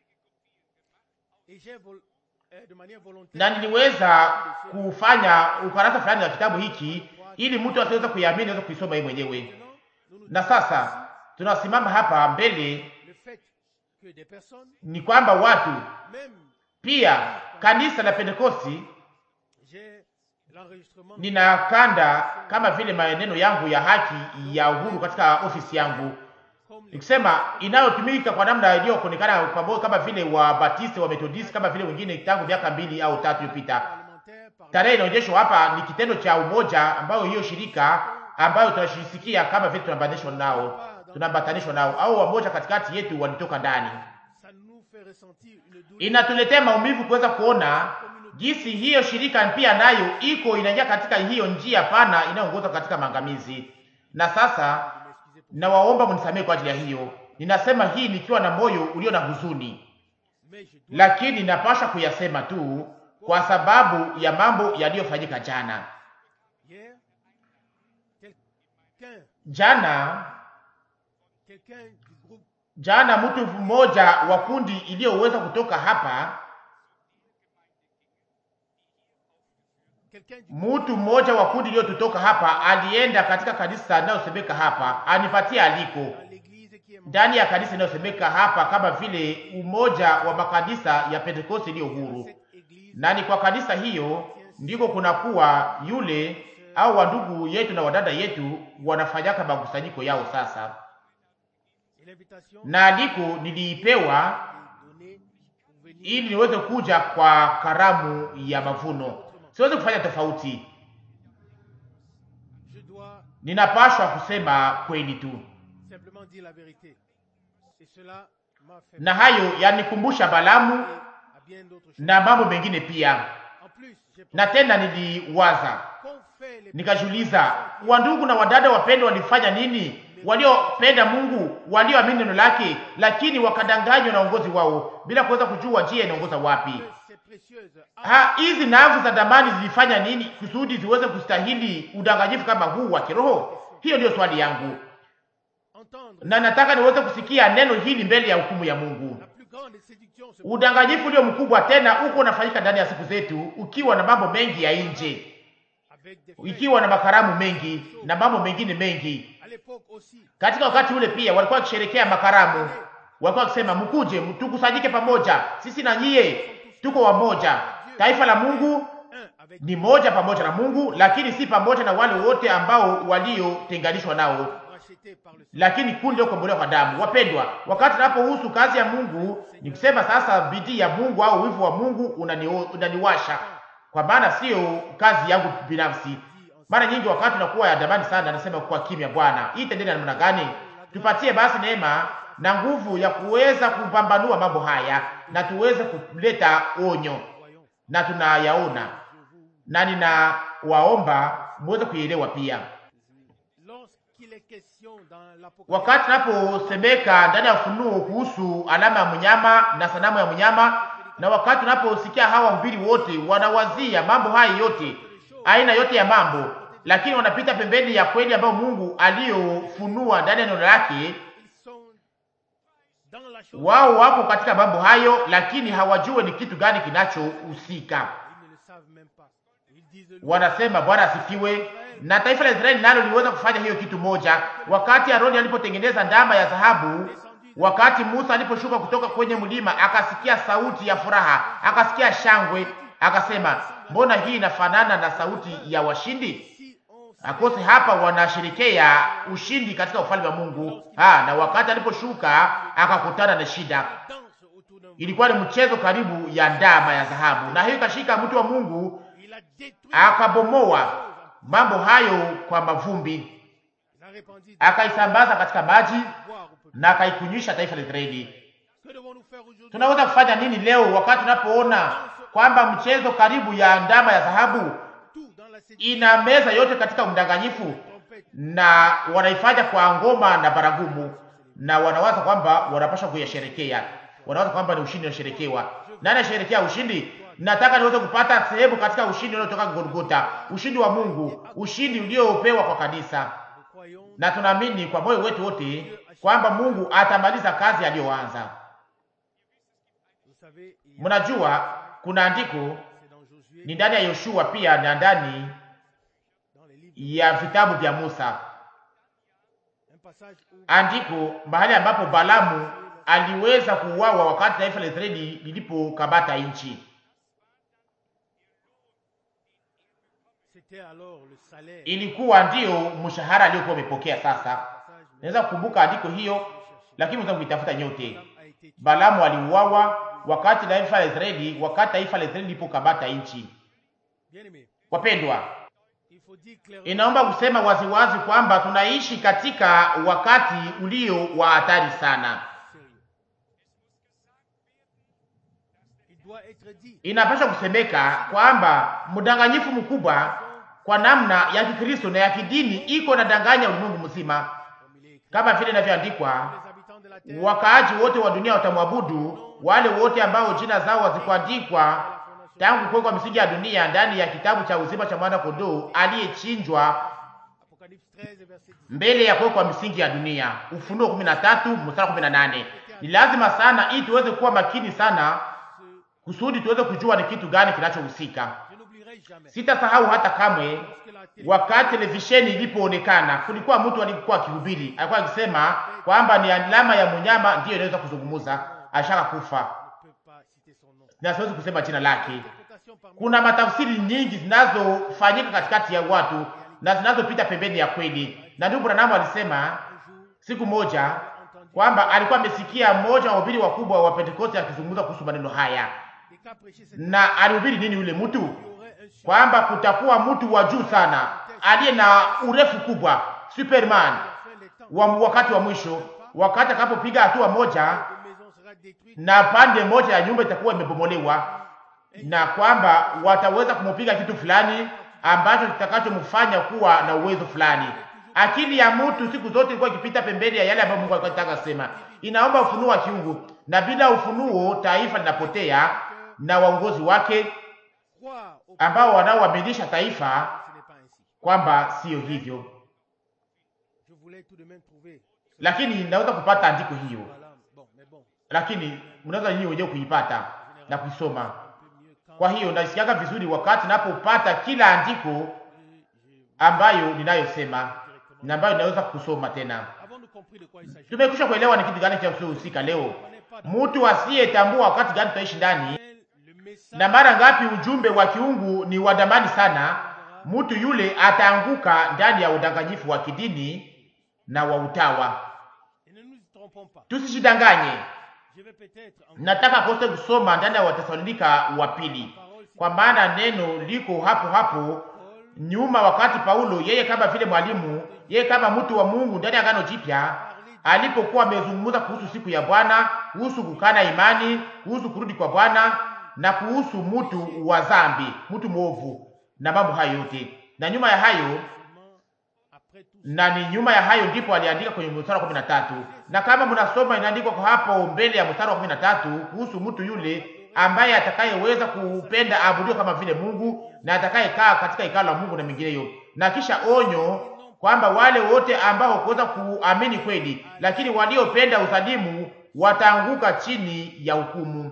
et j'ai vol- euh, de manière volontaire na niliweza kufanya ukarasa fulani wa kitabu hiki ili mtu asiweze kuiamini aweze kuisoma yeye mwenyewe. Maintenant, nous nous Na sasa tunasimama hapa mbele le fait que des personnes ni kwamba watu même pia kanisa la Pentekosti j'ai l'enregistrement nina kanda kama vile maneno yangu ya haki ya uhuru katika ofisi yangu, comme les nikisema inayotumika kwa namna iliyokuonekana pamoja kama vile wa Baptiste wa Methodist kama vile wengine tangu miaka mbili au tatu iliyopita. parlementaires par Tarehe inaonyeshwa hapa ni kitendo cha umoja ambayo hiyo shirika ambayo tunashisikia kama vile tunaambatanishwa nao, tunaambatanishwa nao au wamoja katikati yetu walitoka ndani. ça nous fait ressentir une douleur Inatuletea maumivu kuweza kuona jinsi hiyo shirika pia nayo iko inaingia katika hiyo njia pana inayoongoza katika maangamizi. Na sasa nawaomba mnisamehe kwa ajili ya hiyo. Ninasema hii nikiwa na moyo ulio na huzuni, mais je dois lakini napasha kuyasema tu kwa sababu ya mambo yaliyofanyika jana. hier quelqu'un Jana quelqu'un du groupe jana, mtu mmoja wa kundi iliyoweza kutoka hapa, quelqu'un du mtu mmoja wa kundi iliyotutoka hapa alienda katika kanisa inayosemeka hapa, anipatia aliko dans l'église qui est morte, ndani ya kanisa inayosemeka hapa kama vile umoja wa makanisa ya Pentekoste iliyo huru, cette église na ni kwa kanisa hiyo ndiko kunakuwa yule au wandugu yetu na wadada yetu wanafanyaka makusanyiko yao sasa, et l'invitation na aliko niliipewa est donnée pour venir ili niweze kuja kwa karamu ya mavuno. Siwezi kufanya tofauti, je dois ninapashwa kusema kweli tu, simplement dire la vérité et cela m'a fait na hayo yanikumbusha Balamu penser à bien d'autres choses na mambo mengine pia. en plus j'ai Na tena niliwaza qu'ont fait les nikajiuliza, wandugu na wadada wapendwa, walifanya nini? Waliopenda Mungu, walioamini neno lake, lakini wakadanganywa na uongozi wao bila kuweza kujua njia inaongoza wapi. que ces précieuses Ha, hizi nafsi za damani zilifanya nini kusudi ziweze kustahili udanganyifu kama huu wa kiroho? Hiyo ndiyo swali yangu, entendre na nataka niweze kusikia neno hili mbele ya hukumu ya Mungu. la plus grande séduction se Udanganyifu ulio mkubwa tena uko unafanyika ndani ya siku zetu, ukiwa na mambo mengi ya nje, avec des faits. ikiwa na makaramu mengi na mambo mengine mengi. À l'époque aussi, Katika wakati ule pia walikuwa wakisherekea makaramu, walikuwa wakisema mkuje, tukusanyike pamoja, sisi na nyie tuko wamoja. Taifa la Mungu un avec ni moja pamoja na Mungu, lakini si pamoja na wale wote ambao waliotenganishwa nao, racheté par le lakini kundi kukombolewa kwa damu. Wapendwa, wakati tunapohusu kazi ya Mungu, ni kusema sasa bidii ya Mungu au wivu wa Mungu unani, unaniwasha, kwa maana sio kazi yangu binafsi. Mara nyingi wakati unakuwa ya damani sana, anasema kwa kimya, Bwana, hii tendeni namna gani? Tupatie basi neema na nguvu ya kuweza kupambanua mambo haya na tuweze kuleta onyo, voyons. na tunayaona na ninawaomba muweze kuielewa pia. Lorsqu'il est question dans l'Apocalypse, Wakati tunaposemeka ndani ya Ufunuo kuhusu alama ya mnyama na sanamu ya mnyama, na wakati tunaposikia hawa wahubiri wote wanawazia mambo haya yote, aina yote ya mambo, lakini wanapita pembeni ya kweli ambayo Mungu aliyofunua ndani ya neno lake. ils sont dans la chose, Wao wako katika mambo hayo, lakini hawajue ni kitu gani kinachohusika. ils ne le savent même pas. Ils disent le Wanasema Bwana asifiwe. Na taifa la Israeli nalo liweza kufanya hiyo kitu moja, wakati Aroni alipotengeneza ndama ya dhahabu, wakati Musa aliposhuka kutoka kwenye mlima, akasikia sauti ya furaha, akasikia shangwe, akasema, mbona hii inafanana na sauti ya washindi? si on Akose hapa wanasherekea ushindi katika ufalme wa Mungu. Ha, na wakati aliposhuka akakutana na shida, danse autour d'un ilikuwa ni mchezo karibu ya ndama ya dhahabu, na hiyo ikashika mtu wa Mungu il a détruit, akabomoa mambo hayo kwa mavumbi, il a répandu akaisambaza katika maji boire au peuple. na akaikunywisha taifa la Israeli. Que devons-nous faire aujourd'hui Tunaweza kufanya nini leo wakati tunapoona kwamba mchezo karibu ya ndama ya dhahabu tout dans la séduction, ina meza yote katika mdanganyifu, trompette, na wanaifanya kwa ngoma na baragumu, na wanawaza kwamba wanapaswa kuyasherekea, wanawaza kwamba ni ushindi unasherekewa. Nani anasherekea ushindi? Nataka niweze kupata sehemu katika ushindi unaotoka Golgotha, ushindi wa Mungu, ushindi uliopewa kwa kanisa. nous croyons, na tunaamini kwa moyo wetu wote kwamba Mungu atamaliza kazi aliyoanza. vous savez, il y a- Mnajua kuna andiko c'est dans Josué, ni ndani ya Yoshua pia na ndani dans les livres, ya vitabu vya Musa, un passage où andiko mahali ambapo Balamu aliweza kuuawa wakati taifa la Israeli lilipokamata nchi. c'était alors le salaire. Ilikuwa ndiyo mshahara aliyokuwa amepokea. Sasa Passage, mais naweza kukumbuka andiko hiyo, lakini mnaweza kuitafuta nyote. Balaam a été tué. Balamu aliuawa wakati taifa la Israeli, wakati taifa la Israeli lilipokamata nchi. Bien-aimé, Wapendwa, il faut dire clairement inaomba kusema waziwazi kwamba tunaishi katika wakati ulio wa hatari sana. sérieux. Il doit être dit Inapaswa kusemeka kwamba mdanganyifu mkubwa kwa namna ya Kikristo na ya kidini iko na danganya ulimwengu mzima, comme il est écrit. kama vile inavyoandikwa Les habitants de la terre, wakaaji wote wa dunia watamwabudu, wale wote ambao jina zao hazikuandikwa à la fondation tangu kuwekwa misingi ya dunia ndani ya kitabu cha uzima cha mwana kondoo aliyechinjwa Apocalypse 13, verset 10. mbele ya kuwekwa misingi ya dunia. Ufunuo 13 mstari 18. Ni lazima sana ili tuweze kuwa makini sana Ce- kusudi tuweze kujua ni kitu gani kinachohusika. Je n'oublierai jamais. Sitasahau hata kamwe Lorsque la télé- wakati televisheni ilipoonekana, kulikuwa mtu alikuwa akihubiri, alikuwa akisema kwamba ni alama ya mnyama ndiyo inaweza kuzungumza, ashaka kufa, ne peut pas citer son nom. na siwezi kusema jina lake. Interprétation parmi Kuna matafsiri nyingi zinazofanyika katikati ya watu na zinazopita pembeni ya kweli, na ndugu Branham alisema un jour, siku moja kwamba alikuwa amesikia mmoja wa wahubiri wakubwa wa Pentekoste akizungumza kuhusu maneno haya, des cas prêchés cette na alihubiri nini yule mtu? il y aurait un sur Kwamba kutakuwa mtu wa juu sana aliye na urefu kubwa, Superman la fin des temps. wa wakati wa mwisho, wakati atakapopiga hatua moja de maison sera détruite. na pande moja ya nyumba itakuwa imebomolewa, na kwamba wataweza kumupiga kitu fulani ambacho kitakachomfanya kuwa na uwezo fulani. Akili ya mtu siku zote ilikuwa ikipita pembeni ya yale ambayo Mungu alikuwa anataka kusema. Inaomba ufunuo wa kiungu, na bila ufunuo taifa linapotea na waongozi wake Croire au ambao wanaoaminisha taifa ce n'est pas ainsi. kwamba siyo hivyo. Je voulais tout de même trouver. Lakini naweza kupata andiko hiyo, Voilà. Bon, mais bon, lakini mnaweza nyinyi wenyewe kuipata na kuisoma. un peu mieux quand Kwa hiyo nasikiaga vizuri wakati napopata kila andiko je- ambayo ninayosema na ambayo ninaweza kusoma tena. Avons-nous compris de quoi il s'agit Tumekwisha kuelewa ni kitu gani kinachohusika leo. Mtu asiyetambua wakati gani tutaishi ndani, Le message na mara ngapi ujumbe wa kiungu ni wa damani sana, mtu yule ataanguka ndani ya udanganyifu wa kidini na wa utawa. Et ne nous trompons pas. Tusijidanganye. Je vais peut-être en Nataka kose kusoma ndani ya Watesalonika wa pili, kwa maana neno liko hapo hapo Paul nyuma wakati Paulo yeye kama vile mwalimu, yeye kama mtu wa Mungu ndani ya Agano Jipya alipokuwa amezungumza kuhusu siku ya Bwana, kuhusu kukana imani, kuhusu kurudi kwa Bwana na kuhusu mtu wa dhambi, mtu mwovu na mambo hayo yote. Na nyuma ya hayo seulement après tout na ni nyuma ya hayo ndipo aliandika kwenye mstari wa kumi na tatu na kama mnasoma inaandikwa kwa hapo mbele ya mstari wa kumi na tatu kuhusu mtu yule ambaye atakayeweza kupenda aabudiwe kama vile Mungu na atakayekaa katika hekalo la Mungu na mengineyo, na kisha onyo kwamba wale wote ambao kuweza kuamini kweli, lakini waliopenda uzalimu wataanguka chini ya hukumu.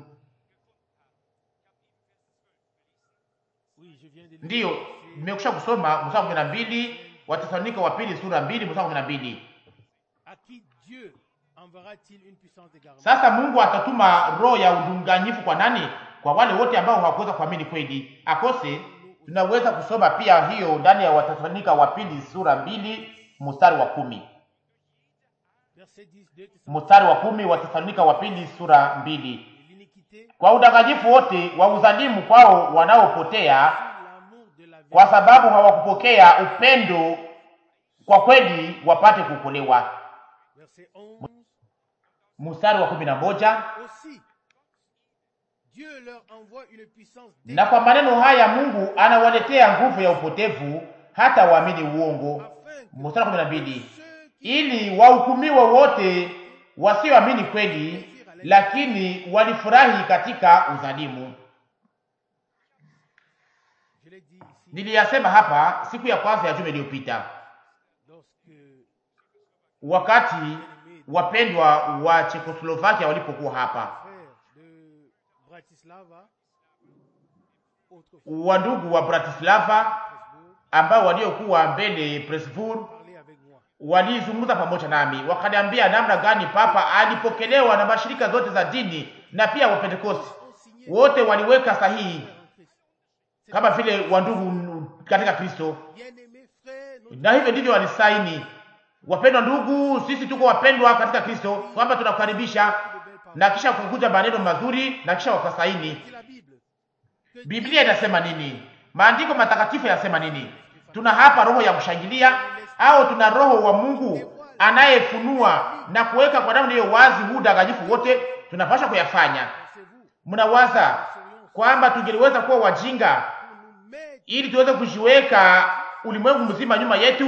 Oui, je viens de lire. Ndiyo, nimekusha kusoma mstari wa kumi na mbili Watesalonika wa pili sura mbili mstari wa kumi na mbili. À qui Dieu enverra-t-il une puissance d'égarement Sasa Mungu atatuma roho ya udanganyifu kwa nani? Kwa wale wote ambao hawakuweza kuamini kweli. Akose tunaweza kusoma pia hiyo ndani ya Watesalonika wa pili sura mbili mstari wa kumi Verset 10, 2 mstari wa kumi Watesalonika wa pili sura mbili L'iniquité, kwa udanganyifu wote wa uzalimu kwao wanaopotea, l'amour de la kwa vie. sababu hawakupokea upendo kwa kweli wapate kuokolewa. Verset 11. Mstari wa kumi na moja Aussi, Dieu leur envoie une puissance na kwa maneno haya Mungu anawaletea nguvu ya upotevu hata waamini uongo. afin que Mstari wa kumi na mbili ceux qui ili wahukumiwe wote wasioamini kweli, lakini walifurahi katika udhalimu. Je l'ai dit ici, Niliyasema hapa siku ya kwanza ya juma iliyopita, lorsque wakati wapendwa wa Chekoslovakia walipokuwa hapa, frère de Bratislava, autrefois wandugu wa Bratislava Strasbourg, ambao waliokuwa mbele Presburg parlait avec moi. walizungumza pamoja nami, wakaniambia namna gani papa alipokelewa na mashirika zote za dini na pia wa Pentekoste Ont signé wote waliweka sahihi en Christ. kama vile wandugu katika Kristo, Bien-aimés frères, notre na hivyo ndivyo walisaini. Wapendwa ndugu, sisi tuko wapendwa katika Kristo, kwamba tunakukaribisha, de belles paroles. na kisha kukuja maneno mazuri, na kisha wakasaini. Dit la Bible. Que Biblia inasema nini? Maandiko matakatifu yanasema nini? Tuna hapa roho ya kushangilia au tuna roho wa Mungu anayefunua na kuweka kwa namna hiyo wazi huu udanganyifu wote? Tunapaswa kuyafanya. pensez-vous Mnawaza kwamba tungeliweza kuwa wajinga pour nous mettre ili tuweze kujiweka ulimwengu mzima nyuma yetu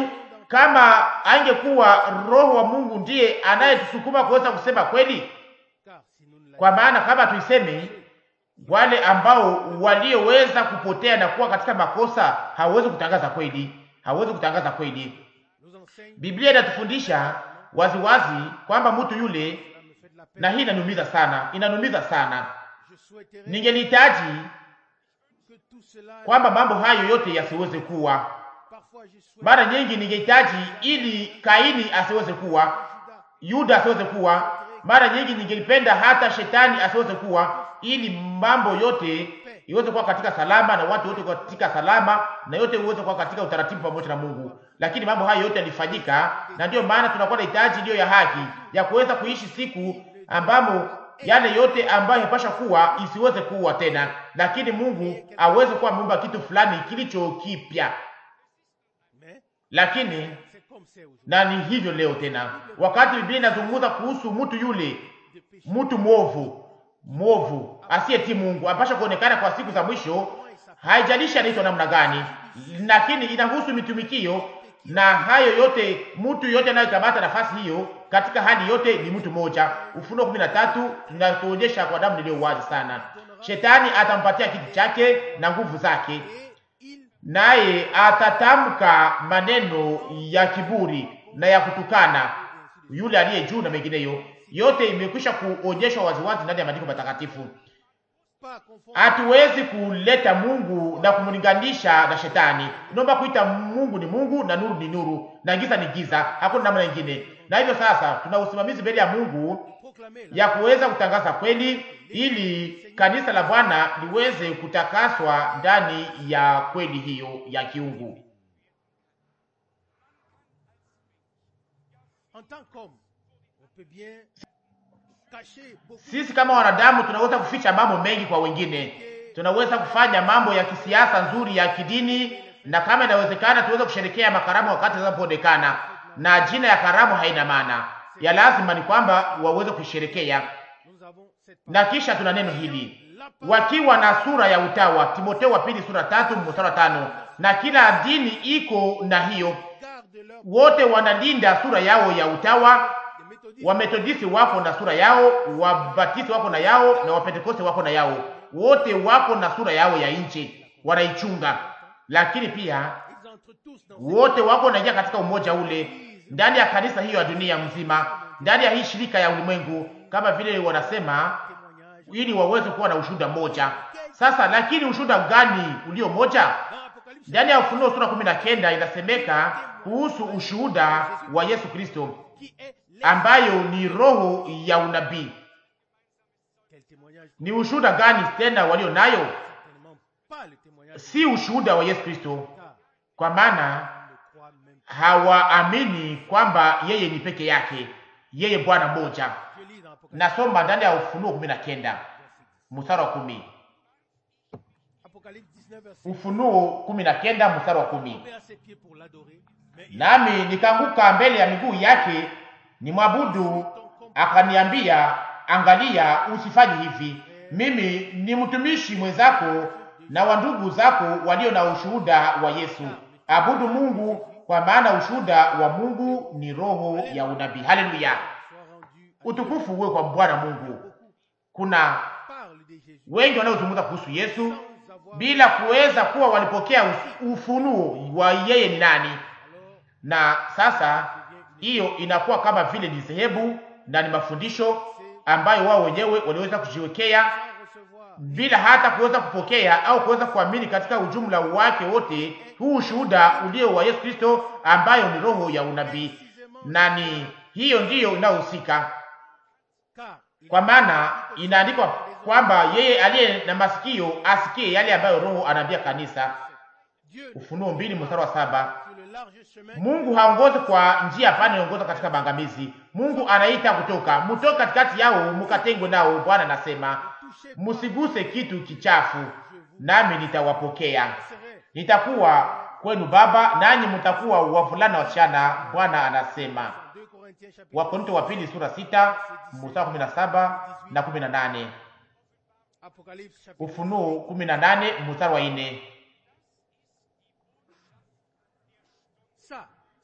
kama angekuwa Roho wa Mungu ndiye anayetusukuma kuweza kusema kweli, car si nous ne kwa maana kama tuiseme, wale ambao walioweza kupotea na kuwa katika makosa hawawezi kutangaza kweli, hawawezi kutangaza kweli. nous enseigne, Biblia inatufundisha waziwazi kwamba mtu yule, ça me fait de la peine. na hii inanumiza sana, inanumiza sana. Je souhaiterais Ningelihitaji que tout cela, kwamba mambo hayo yote yasiweze kuwa. parfois je souhaite Mara nyingi ningehitaji ili Kaini asiweze kuwa, Judas, Yuda asiweze kuwa. Mara nyingi ningelipenda hata shetani asiweze kuwa, ili mambo yote iweze kuwa katika salama na watu wote katika salama na yote iweze kuwa katika utaratibu pamoja na Mungu. Lakini mambo hayo yote yalifanyika, na ndiyo maana tunakuwa na hitaji iliyo ya haki ya kuweza kuishi siku ambamo yale yote ambayo yapasha kuwa isiweze kuwa tena, lakini Mungu aweze kuwa ameumba kitu fulani kilicho kipya. mais Lakini c'est comme c'est aujourd'hui. na ni hivyo leo tena, wakati Biblia inazungumza kuhusu mtu yule De péché, mtu mwovu mwovu asiyetii Mungu apasha kuonekana kwa siku za mwisho. Haijalishi anaitwa namna gani, lakini inahusu mitumikio na hayo yote. Mtu yote anayekamata nafasi hiyo katika hali yote ni mtu mmoja. Ufunuo kumi na tatu tunatuonyesha kwa damu niliyo wazi sana. Shetani atampatia kiti chake na nguvu zake, et il naye atatamka maneno ya kiburi na ya kutukana yule aliye juu na mengineyo. Yote imekwisha kuonyeshwa waziwazi ndani ya maandiko matakatifu. pas confondre Hatuwezi kuleta Mungu na kumlinganisha na shetani. Naomba kuita Mungu ni Mungu na nuru ni nuru na giza ni giza, hakuna namna nyingine. Na hivyo sasa tuna usimamizi mbele ya Mungu proclamer la ya kuweza kutangaza kweli, ili kanisa la Bwana liweze kutakaswa ndani ya kweli hiyo ya kiungu. en tant qu'homme, on peut bien cacher beaucoup Sisi kama wanadamu tunaweza kuficha mambo mengi kwa wengine, tunaweza kufanya mambo ya kisiasa nzuri ya kidini, na kama inawezekana tuweze kusherekea makaramu wakati zinapoonekana, na jina ya karamu haina maana. Ya lazima ni kwamba waweze kuisherekea. nous avons cette Na kisha tuna neno hili la parole wakiwa na sura ya utawa, Timotheo wa pili sura tatu mstari wa tano. Na kila dini iko na hiyo, garde leur wote wanalinda sura yao ya utawa. des méthodistes Wametodisi wako na sura yao, Wabatisi wako na yao, na Wapentekoste wako na yao. Wote wako na sura yao ya nje, wanaichunga. Lakini pia ils entrent tous dans wote wako wanaingia katika umoja ule ndani ya kanisa hiyo ya dunia mzima, ndani ya hii shirika ya ulimwengu, kama vile wanasema, témoignage ili waweze kuwa na ushuhuda mmoja. Sasa lakini ushuhuda gani ulio moja? dans Apocalypse Ndani ya Ufunuo sura kumi na kenda inasemeka kuhusu ushuhuda wa Yesu Kristo qui est l'esprit. ambayo ni roho ya unabii. Quel témoignage Ni ushuhuda gani tena walio nayo? Certainement pas le témoignage Si ushuhuda wa Yesu Kristo, car kwa maana on ne croit même pas. hawaamini kwamba yeye ni peke yake, yeye Bwana mmoja. Je lis dans Apocalypse, Nasoma ndani ya Ufunuo kumi na kenda verset 10. mstari wa kumi. Apocalypse 19, verset Ufunuo kumi na kenda mstari wa kumi. tombé à ses pieds pour l'adorer. Mais il Nami nikaanguka mbele ya miguu yake nimwabudu, akaniambia, angalia, usifanye hivi. Mimi ni mtumishi mwenzako na wa ndugu zako walio na ushuhuda wa Yesu. Abudu Mungu, kwa maana ushuhuda wa Mungu ni roho ya unabii. Haleluya! soit rendu à Utukufu uwe kwa Bwana Mungu. Kuna parle de Jésus wengi wanaozungumza kuhusu Yesu sans avoir bila kuweza kuwa walipokea us- ufunuo wa yeye ni nani, alors na sasa hiyo inakuwa kama vile ni dhehebu na ni mafundisho ambayo wao wenyewe waliweza kujiwekea sans recevoir bila hata kuweza kupokea au kuweza kuamini katika ujumla wake wote, huu ushuhuda ulio wa Yesu Kristo ambayo ni roho ya unabii, na ni hiyo ndiyo inayohusika, car il kwa maana inaandikwa kwamba yeye aliye na masikio asikie yale ambayo Roho anaambia kanisa. Dieu Ufunuo mbili mstari wa saba. sur le large chemin Mungu haongozi kwa njia pana inaongoza katika maangamizi. Mungu anaita kutoka, mtoke katikati yao mukatengwe nao. Bwana anasema touché msiguse kitu kichafu, nami nitawapokea, serait nitakuwa kwenu baba, nanyi mtakuwa wavulana wasichana. Bwana anasema. 2 Corinthiens chapitre Wakorinto wa pili sura sita mstari kumi na saba na kumi na nane Apocalypse chapitre Ufunuo kumi na nane mstari wa nne ça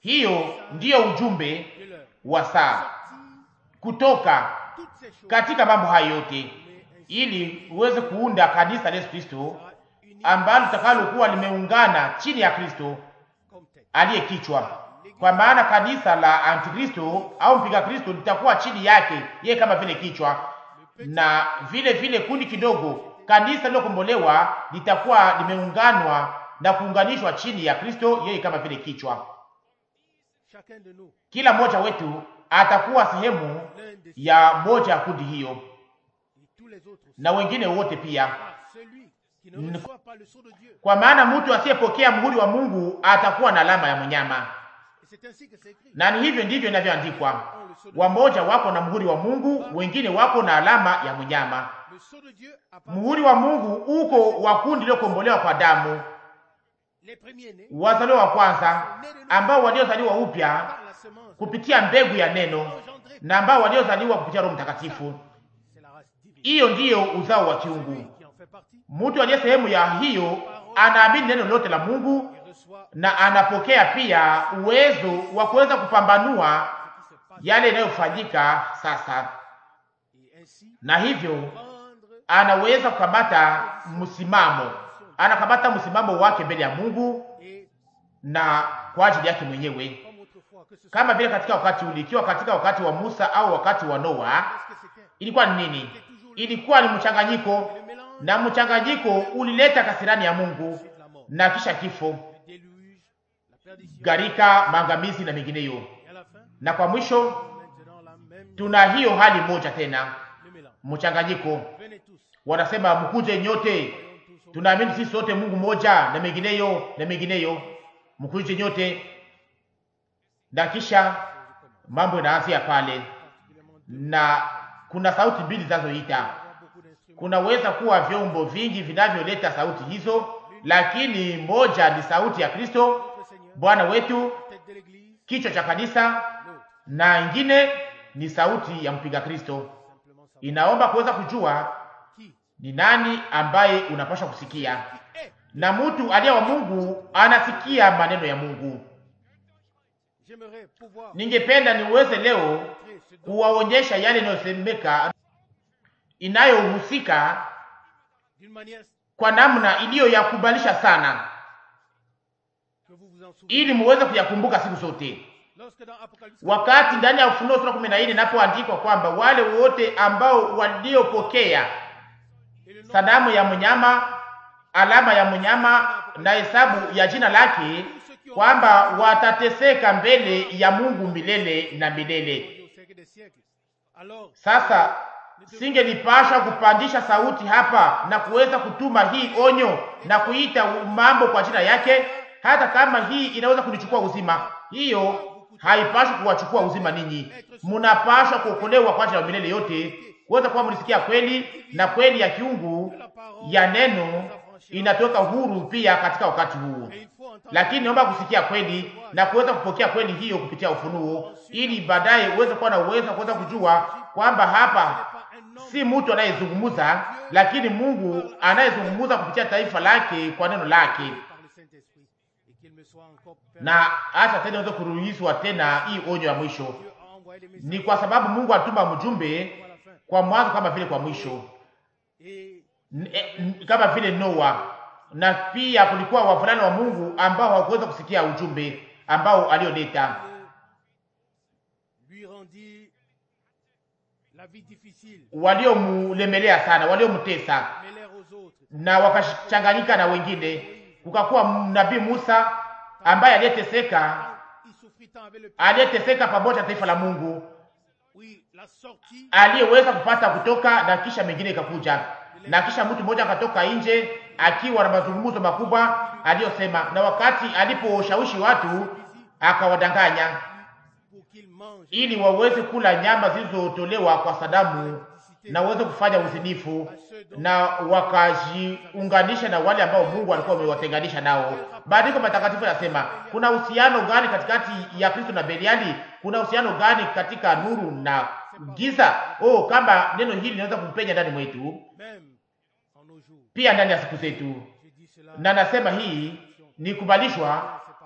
Hiyo ndiyo ujumbe de l'heure. wa saa, Sortir kutoka toutes ces choses, katika mambo hayo yote, mais ainsi ili uweze kuunda kanisa la Yesu Kristo sera uni ambalo litakalokuwa limeungana chini ya Kristo comme tête. aliye kichwa. Kwa maana kanisa la Antikristo au mpinga Kristo litakuwa chini yake yeye kama vile kichwa, na vile vile kundi kidogo, kanisa lilokombolewa litakuwa limeunganwa na kuunganishwa chini ya Kristo yeye kama vile kichwa. Chacun de nous, Kila mmoja wetu atakuwa sehemu l'un de ya moja ya kundi hiyo, et tous les autres aussi. na wengine wote pia, Car celui qui ne N- reçoit pas le sceau de Dieu, kwa maana mtu asiyepokea muhuri wa Mungu atakuwa na alama ya mnyama, et c'est ainsi que c'est écrit, na ni hivyo ndivyo inavyoandikwa. ont le sceau de Wamoja wako na muhuri wa Mungu, wengine wako na alama ya mnyama. Le sceau de Dieu appartient Muhuri wa Mungu uko wa kundi lilokombolewa kwa damu, les premiers-nés wazaliwa wa kwanza, ambao waliozaliwa upya par la semence kupitia mbegu ya neno, engendrée. na ambao waliozaliwa kupitia Roho Mtakatifu. C'est la race divine. Hiyo ndiyo uzao wa kiungu. Qui en fait partie, Mtu aliye sehemu ya hiyo anaamini neno lote la Mungu il reçoit na anapokea pia uwezo wa kuweza kupambanua ce qui se passe. yale yanayofanyika sasa, Et ainsi, na hivyo prendre anaweza kukamata msimamo, anakamata msimamo wake mbele ya Mungu et na kwa ajili yake mwenyewe, comme autrefois, que ce soit kama vile katika wakati ule, ikiwa katika wakati wa Musa au wakati wa Noa, qu'est-ce que c'était ilikuwa ni nini? Ilikuwa ni mchanganyiko, Le mélange na mchanganyiko ulileta kasirani ya Mungu ensuite la mort, na kisha kifo, le déluge, la perdition, gharika, maangamizi na mengineyo. et à la fin, Na kwa mwisho maintenant la même, tuna hiyo hali moja tena, le mélange. mchanganyiko. Venez tous, Wanasema mkuje nyote, voyons tous au tunaamini sisi sote Mungu mmoja na mengineyo na mengineyo, mkuje nyote, na kisha mambo inaanzia pale, particulièrement deux. na kuna sauti mbili zinazoita. avoir beaucoup d'instruments. Kunaweza kuwa vyombo vingi vinavyoleta sauti hizo, lakini moja ni sauti ya Kristo Notre Seigneur, Bwana wetu, tête de l'Église, kichwa cha kanisa, l'autre, na ingine ni sauti ya mpinga Kristo. simplement savoir Inaomba kuweza kujua qui, ni nani ambaye unapaswa kusikia, qui est. na mtu aliye wa Mungu anasikia maneno ya Mungu. J'aimerais pouvoir Ningependa niweze leo montrer ce dont kuwaonyesha yale inayosemeka inayohusika d'une manière kwa namna iliyo ya kubalisha sana, que vous vous en souvenez. ili muweze kuyakumbuka siku zote. Lorsque dans Apocalypse, Wakati ndani ya Ufunuo sura kumi na nne inapoandikwa kwamba wale wote ambao waliopokea et le nom sanamu ya mnyama, alama ya mnyama na hesabu ya jina lake, kwamba watateseka mbele ya Mungu milele na milele. au siècle des siècles. Alors, Sasa singelipasha kupandisha sauti hapa na kuweza kutuma hii onyo na kuita mambo kwa jina yake, hata kama hii inaweza kunichukua uzima. Hiyo haipashwi kuwachukua uzima ninyi, munapashwa kuokolewa kwa ajili ya milele yote, kuweza kuwa mlisikia kweli na kweli ya kiungu la parole, ya neno inatoka huru pia katika wakati huu. et il faut entendre Lakini naomba kusikia kweli na kuweza kupokea kweli hiyo kupitia ufunuo, ili baadaye uweze kuwa na uwezo wa kuweza kujua kwamba hapa pas un homme si mtu anayezungumza, lakini Mungu anayezungumza kupitia taifa lake kwa neno lake. par le Saint-Esprit et qu'il me soit encore permis. Na hata tena iweze kuruhusiwa tena hii onyo ya mwisho, Dieu a envoyé des messages ni kwa sababu Mungu atuma mjumbe à la fin. kwa mwanzo kama vile kwa mwisho, Et N- eh, n- kama vile Noa, na pia kulikuwa wavulana wa Mungu ambao hawakuweza kusikia ujumbe ambao alioleta, lui rendit la vie difficile, waliomulemelea sana, waliomtesa mêlèrent aux autres. na wakachanganyika na wengine. Kukakuwa nabii Musa ambaye aliyeteseka, Il souffrit tant avec le peuple. aliyeteseka pamoja na taifa la Mungu, Oui, la sortie aliyeweza kupata kutoka, na kisha mengine ikakuja, na kisha mtu mmoja akatoka nje akiwa na mazungumzo makubwa aliyosema, na wakati aliposhawishi watu akawadanganya pour qu'il mange ili waweze kula nyama zilizotolewa kwa Sadamu na waweze kufanya uzinifu na wakajiunganisha na wale ambao Mungu alikuwa amewatenganisha nao. Maandiko matakatifu yanasema kuna uhusiano gani katikati ya Kristo na Beliali? Kuna uhusiano gani katika nuru na giza? Oh, kama neno hili linaweza kupenya ndani mwetu, même en nos jours. pia ndani ya siku zetu. Je dis cela Na nasema hii ni kubalishwa ces paroles.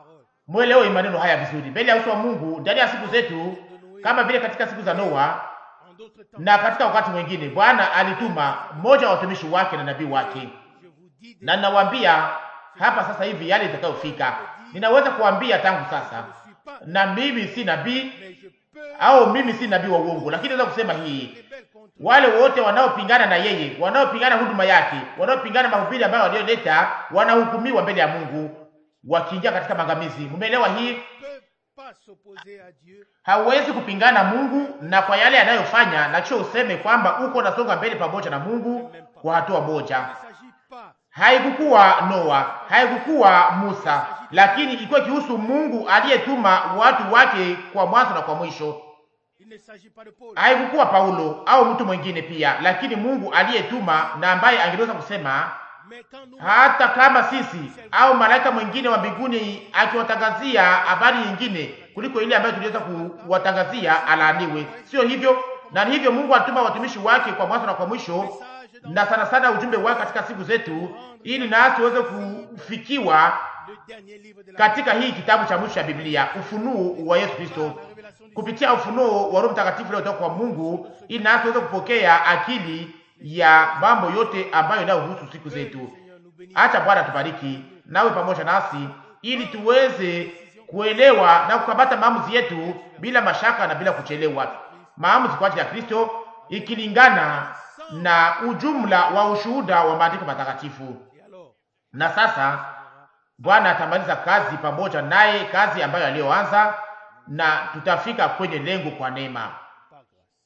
Mwelewe maneno haya vizuri, mbele ya uso wa Mungu, ndani ya siku zetu, kama vile katika siku za Noa En d'autres temps, na katika wakati mwingine, Bwana alituma mmoja wa watumishi wake na nabii wake, je vous dis na ninawaambia hapa sasa hivi yale itakayofika. Ninaweza kuambia tangu sasa, je ne suis pas, na mimi si nabii mais je peux au mimi si nabii wa uongo, lakini naweza kusema hii les belles contre wale wote wanaopingana na yeye, wanaopingana huduma yake, wanaopingana mahubiri ambayo aliyoleta, wanahukumiwa mbele ya Mungu wakiingia katika maangamizi. Mmeelewa hii? peut pas s'opposer à Dieu Hauwezi kupingana Mungu na kwa yale anayofanya, na kisha useme kwamba uko nasonga mbele pamoja na Mungu kwa hatua moja. Il ne s'agit pas Haikukuwa Noa, haikukuwa Musa, lakini ilikuwa ikihusu Mungu aliyetuma watu wake kwa mwanzo na kwa mwisho. il ne s'agit pas de Paul Haikukuwa Paulo au mtu mwingine pia, lakini Mungu aliyetuma na ambaye angeweza kusema mais quand nous hata kama sisi au malaika mwingine wa mbinguni akiwatangazia habari nyingine kuliko ile ambayo tuliweza kuwatangazia, alaaniwe. Sio hivyo? Na ni hivyo Mungu alituma watumishi wake kwa mwanzo na kwa mwisho, message dans na sana sana ujumbe wake katika siku zetu, ili nasi tuweze kufikiwa le dernier livre de la katika hii kitabu cha mwisho cha Biblia, ufunuo wa Yesu Kristo, la révélation du kupitia ufunuo wa Roho Mtakatifu uliotoka kwa Mungu, ili nasi tuweze kupokea akili ya mambo yote ambayo inayohusu siku zetu. Seigneur nous bénisse Acha Bwana tubariki nawe pamoja nasi, ili tuweze kuelewa na kukamata maamuzi yetu bila mashaka na bila kuchelewa, maamuzi kwa ajili ya Kristo, ikilingana na ujumla wa ushuhuda wa maandiko matakatifu. et alors Na sasa Bwana atamaliza kazi pamoja naye, kazi ambayo aliyoanza, na tutafika kwenye lengo kwa neema. par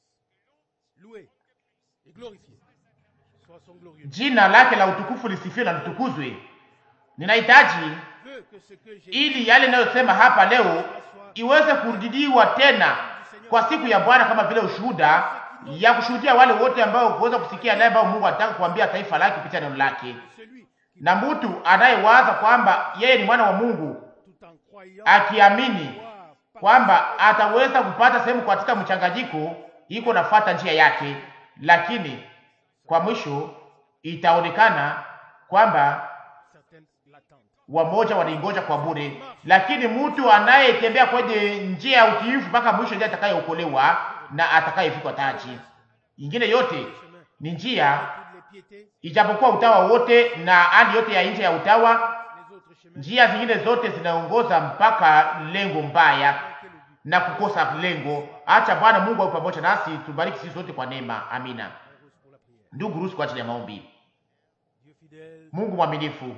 grâce loué et glorifié soit son glorieux Jina lake la utukufu lisifiwe na litukuzwe. Ninahitaji veut que ce que j'ai ili yale ninayosema hapa leo iweze kurudiwa tena kwa siku ya Bwana kama vile ushuhuda ya kushuhudia wale wote ambao kuweza kusikia yale ambayo Mungu anataka kuambia taifa lake kupitia neno lake, celui qui na mtu anayewaza kwamba yeye ni mwana wa Mungu tout en croyant akiamini croire par kwamba ataweza kupata sehemu katika mchanganyiko, iko nafuata njia yake, lakini kwa mwisho itaonekana kwamba certaines l'attendent wamoja wanaingoja kwa bure, lakini mtu anayetembea kwenye njia ya utiifu mpaka mwisho ndiye atakayeokolewa na atakayevikwa taji. Ingine yote ni njia, toutes les piétés ijapokuwa utawa wote na hali yote ya nje ya utawa, les autres chemins njia zingine zote zinaongoza mpaka lengo mbaya quel est le but na kukosa lengo. Acha Bwana Mungu awe pamoja nasi, tubariki sisi sote kwa neema. Amina. Rose pour la prière Ndugu Rusi, kwa ajili ya maombi. Dieu fidèle Mungu mwaminifu,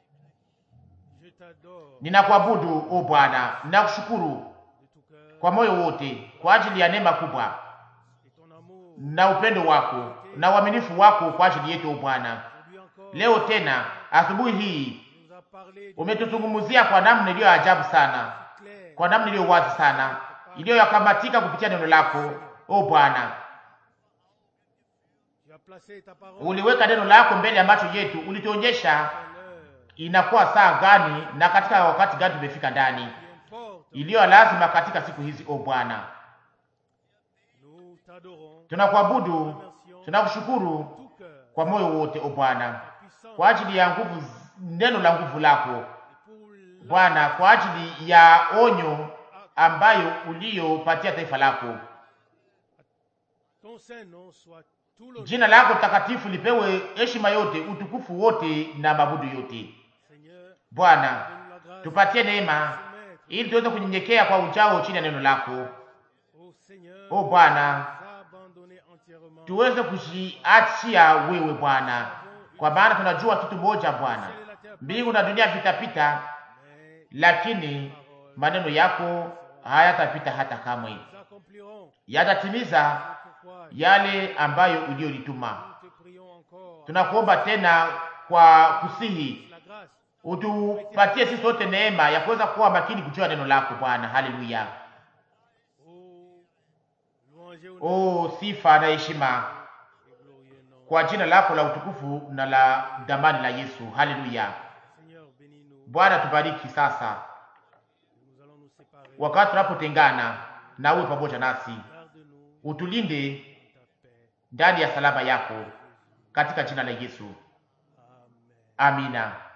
je t'adore ninakuabudu o Bwana, ninakushukuru de tout cœur kwa moyo wote kwa ajili ya neema kubwa et ton amour na upendo wako na uaminifu wako kwa ajili yetu o Bwana. aujourd'hui encore Leo tena asubuhi hii nous a parlé de umetuzungumzia kwa namna iliyo ajabu sana, clair kwa namna iliyo wazi sana, iliyoyakamatika kupitia neno lako o Bwana. tu as placé ta parole Uliweka neno lako mbele ya macho yetu, ulituonyesha à l'heure inakuwa saa gani na katika wakati gani tumefika ndani, qui importe iliyo lazima katika siku hizi o Bwana. nous t'adorons Tunakuabudu, tunakushukuru tout cœur kwa moyo wote o Bwana, ta puissance kwa ajili ya nguvu, neno la nguvu lako et pour la Bwana, kwa ajili ya onyo ambayo uliyopatia taifa lako. ton saint nom soit tout le Jina lako takatifu lipewe heshima yote, utukufu wote na mabudu yote. Seigneur Bwana, donne la grâce tupatie neema de soumettre ili tuweze kunyenyekea kwa ujao chini ya neno lako. au Seigneur O Bwana, nous abandonner entièrement tuweze kujiachia wewe Bwana, kwa maana tunajua kitu moja Bwana, Ciel et la terre mbingu na dunia vitapita, mais lakini maneno yako hayatapita hata kamwe, nous accomplirons yatatimiza pourquoi yale ambayo uliyolituma. nous te prions encore Tunakuomba tena kwa kusihi la grâce utupatie sisi sote neema ya kuweza kuwa makini kujua neno lako Bwana. Haleluya! au louange au O sifa na heshima et glorieux nom kwa jina lako la utukufu na la damani la Yesu. Haleluya! Seigneur bénis-nous Bwana, tubariki sasa nous allons nous séparer wakati tunapotengana na uwe pamoja nasi, garde-nous utulinde ta paix ndani ya salama yako katika jina la Yesu. Amen Amina.